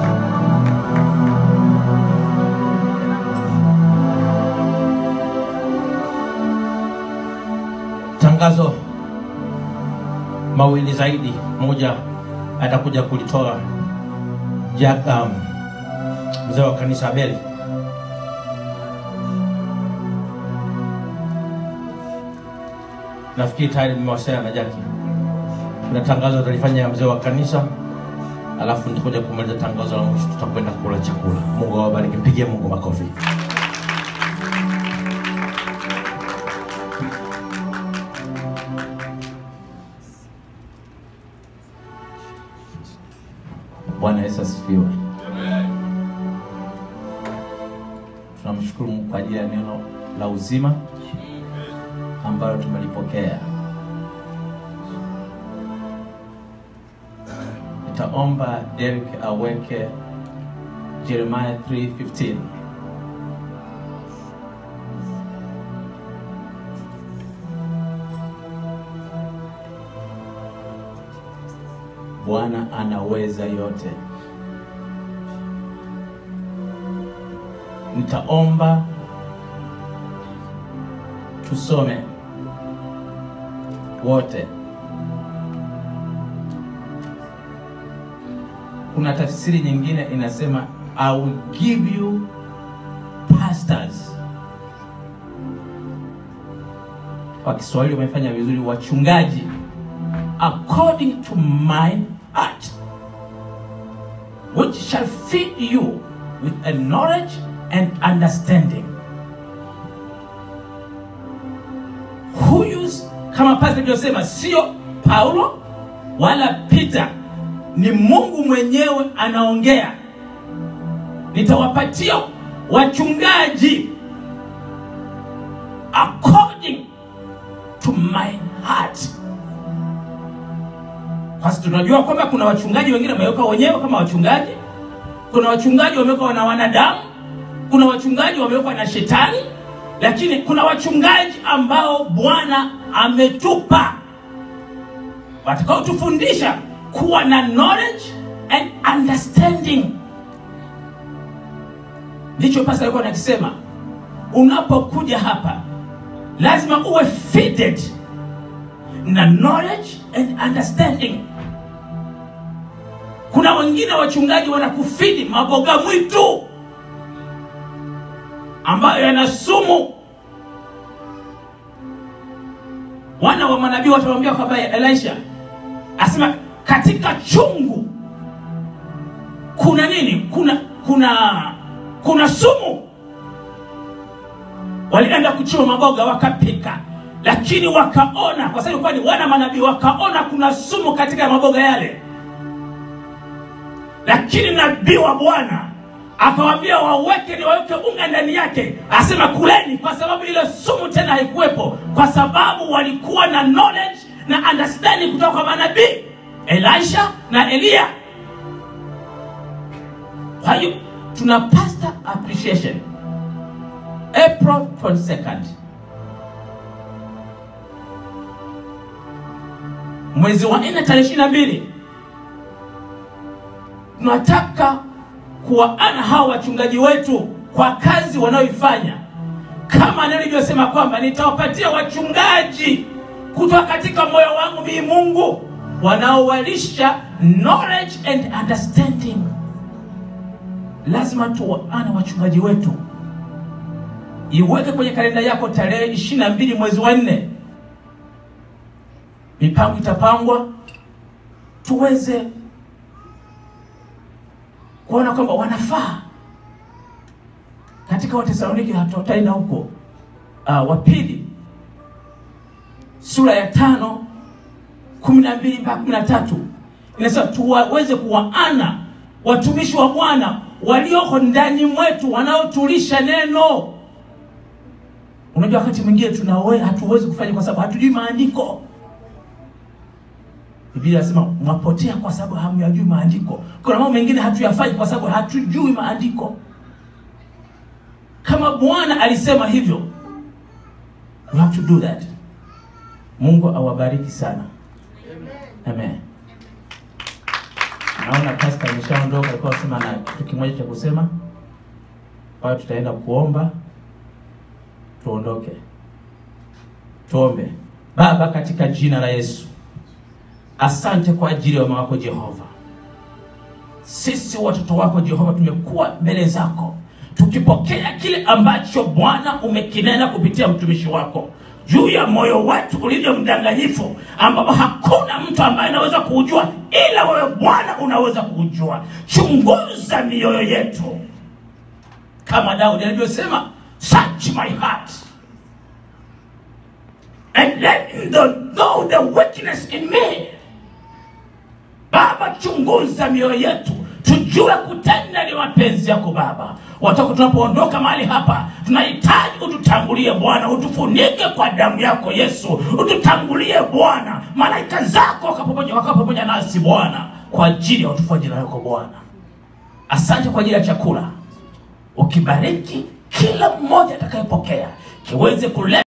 Tangazo mawili zaidi, moja atakuja kulitoa Jack, um, mzee wa kanisa Abeli. Nafikiri tayari mmewasiliana na Jaki. Kuna tangazo atalifanya mzee wa kanisa, alafu nitakuja kumaliza tangazo la mwisho, tutakwenda kula chakula. Mungu awabariki, mpigie Mungu makofi. Bwana Yesu asifiwe. Tunamshukuru Mungu kwa ajili ya neno la uzima ambalo tumelipokea. Nitaomba Derek aweke Jeremiah 3:15. Bwana anaweza yote. Nitaomba tusome wote. Kuna tafsiri nyingine inasema I will give you pastors. Kwa Kiswahili wamefanya vizuri, wachungaji according to my heart, which shall feed you with a knowledge and understanding. Huyu kama pastor alivyosema, sio Paulo wala Peter, ni Mungu mwenyewe anaongea. Nitawapatia wachungaji according to my heart. Basi tunajua kwamba kuna wachungaji wengine wamewekwa wenyewe kama wachungaji, kuna wachungaji wamewekwa na wanadamu, kuna wachungaji wamewekwa na shetani, lakini kuna wachungaji ambao Bwana ametupa watakaotufundisha kuwa na knowledge and understanding. Ndicho pasa alikuwa nakisema, unapokuja hapa lazima uwe fitted na knowledge and understanding. Kuna wengine wachungaji wanakufidi maboga mwitu ambayo yana sumu. Wana wa manabii watamwambia kwamba Elisha asema katika chungu kuna nini? Kuna kuna kuna sumu. walienda kuchuma maboga wakapika lakini wakaona kwa sababu ilikuwa ni wana manabii wakaona kuna sumu katika maboga yale lakini nabii wa bwana akawambia waweke ni waweke unga ndani yake asema kuleni kwa sababu ile sumu tena haikuwepo kwa sababu walikuwa na knowledge na understanding kutoka kwa manabii elisha na eliya kwa hiyo tuna pastor appreciation april 22nd mwezi wa nne tarehe ishiri na mbili tunataka kuwaana hawa wachungaji wetu kwa kazi wanayoifanya kama neno ilivyosema kwamba nitawapatia wachungaji kutoka katika moyo wangu mii mungu wanaowalisha knowledge and understanding lazima tuwaane wachungaji wetu iweke kwenye kalenda yako tarehe ishiri na mbili mwezi wa nne mipango itapangwa tuweze kuona kwamba wanafaa katika watesaloniki hatutaenda huko uh, wa pili sura ya tano kumi na mbili mpaka kumi na tatu inasema tuwaweze kuwaana watumishi wa bwana walioko ndani mwetu wanaotulisha neno unajua wakati mwingine tunawe hatuwezi kufanya kwa sababu hatujui maandiko biblia inasema mwapotea kwa sababu hamyajui maandiko kuna mambo mengine hatuyafanyi kwa sababu hatujui maandiko kama bwana alisema hivyo we have to do that mungu awabariki sana amen naona pasta ameshaondoka alikuwa asema na kitu kimoja cha kusema kwa hiyo tutaenda kuomba tuondoke tuombe baba katika jina la yesu asante kwa ajili ya mama wako jehova sisi watoto wako jehova tumekuwa mbele zako tukipokea kile ambacho bwana umekinena kupitia mtumishi wako juu ya moyo wetu ulivyo mdanganyifu ambapo hakuna mtu ambaye anaweza kuujua ila wewe bwana unaweza kuujua chunguza mioyo yetu kama daudi alivyosema search my heart and let me know the weakness in me baba chunguza mioyo yetu tujue kutenda ni mapenzi yako baba watoka tunapoondoka mahali hapa tunahitaji ututangulie bwana utufunike kwa damu yako yesu ututangulie bwana malaika zako waka pamoja waka pamoja nasi bwana kwa ajili ya utufu wa jina lako bwana asante kwa ajili ya chakula ukibariki kila mmoja atakayepokea kiweze kuleta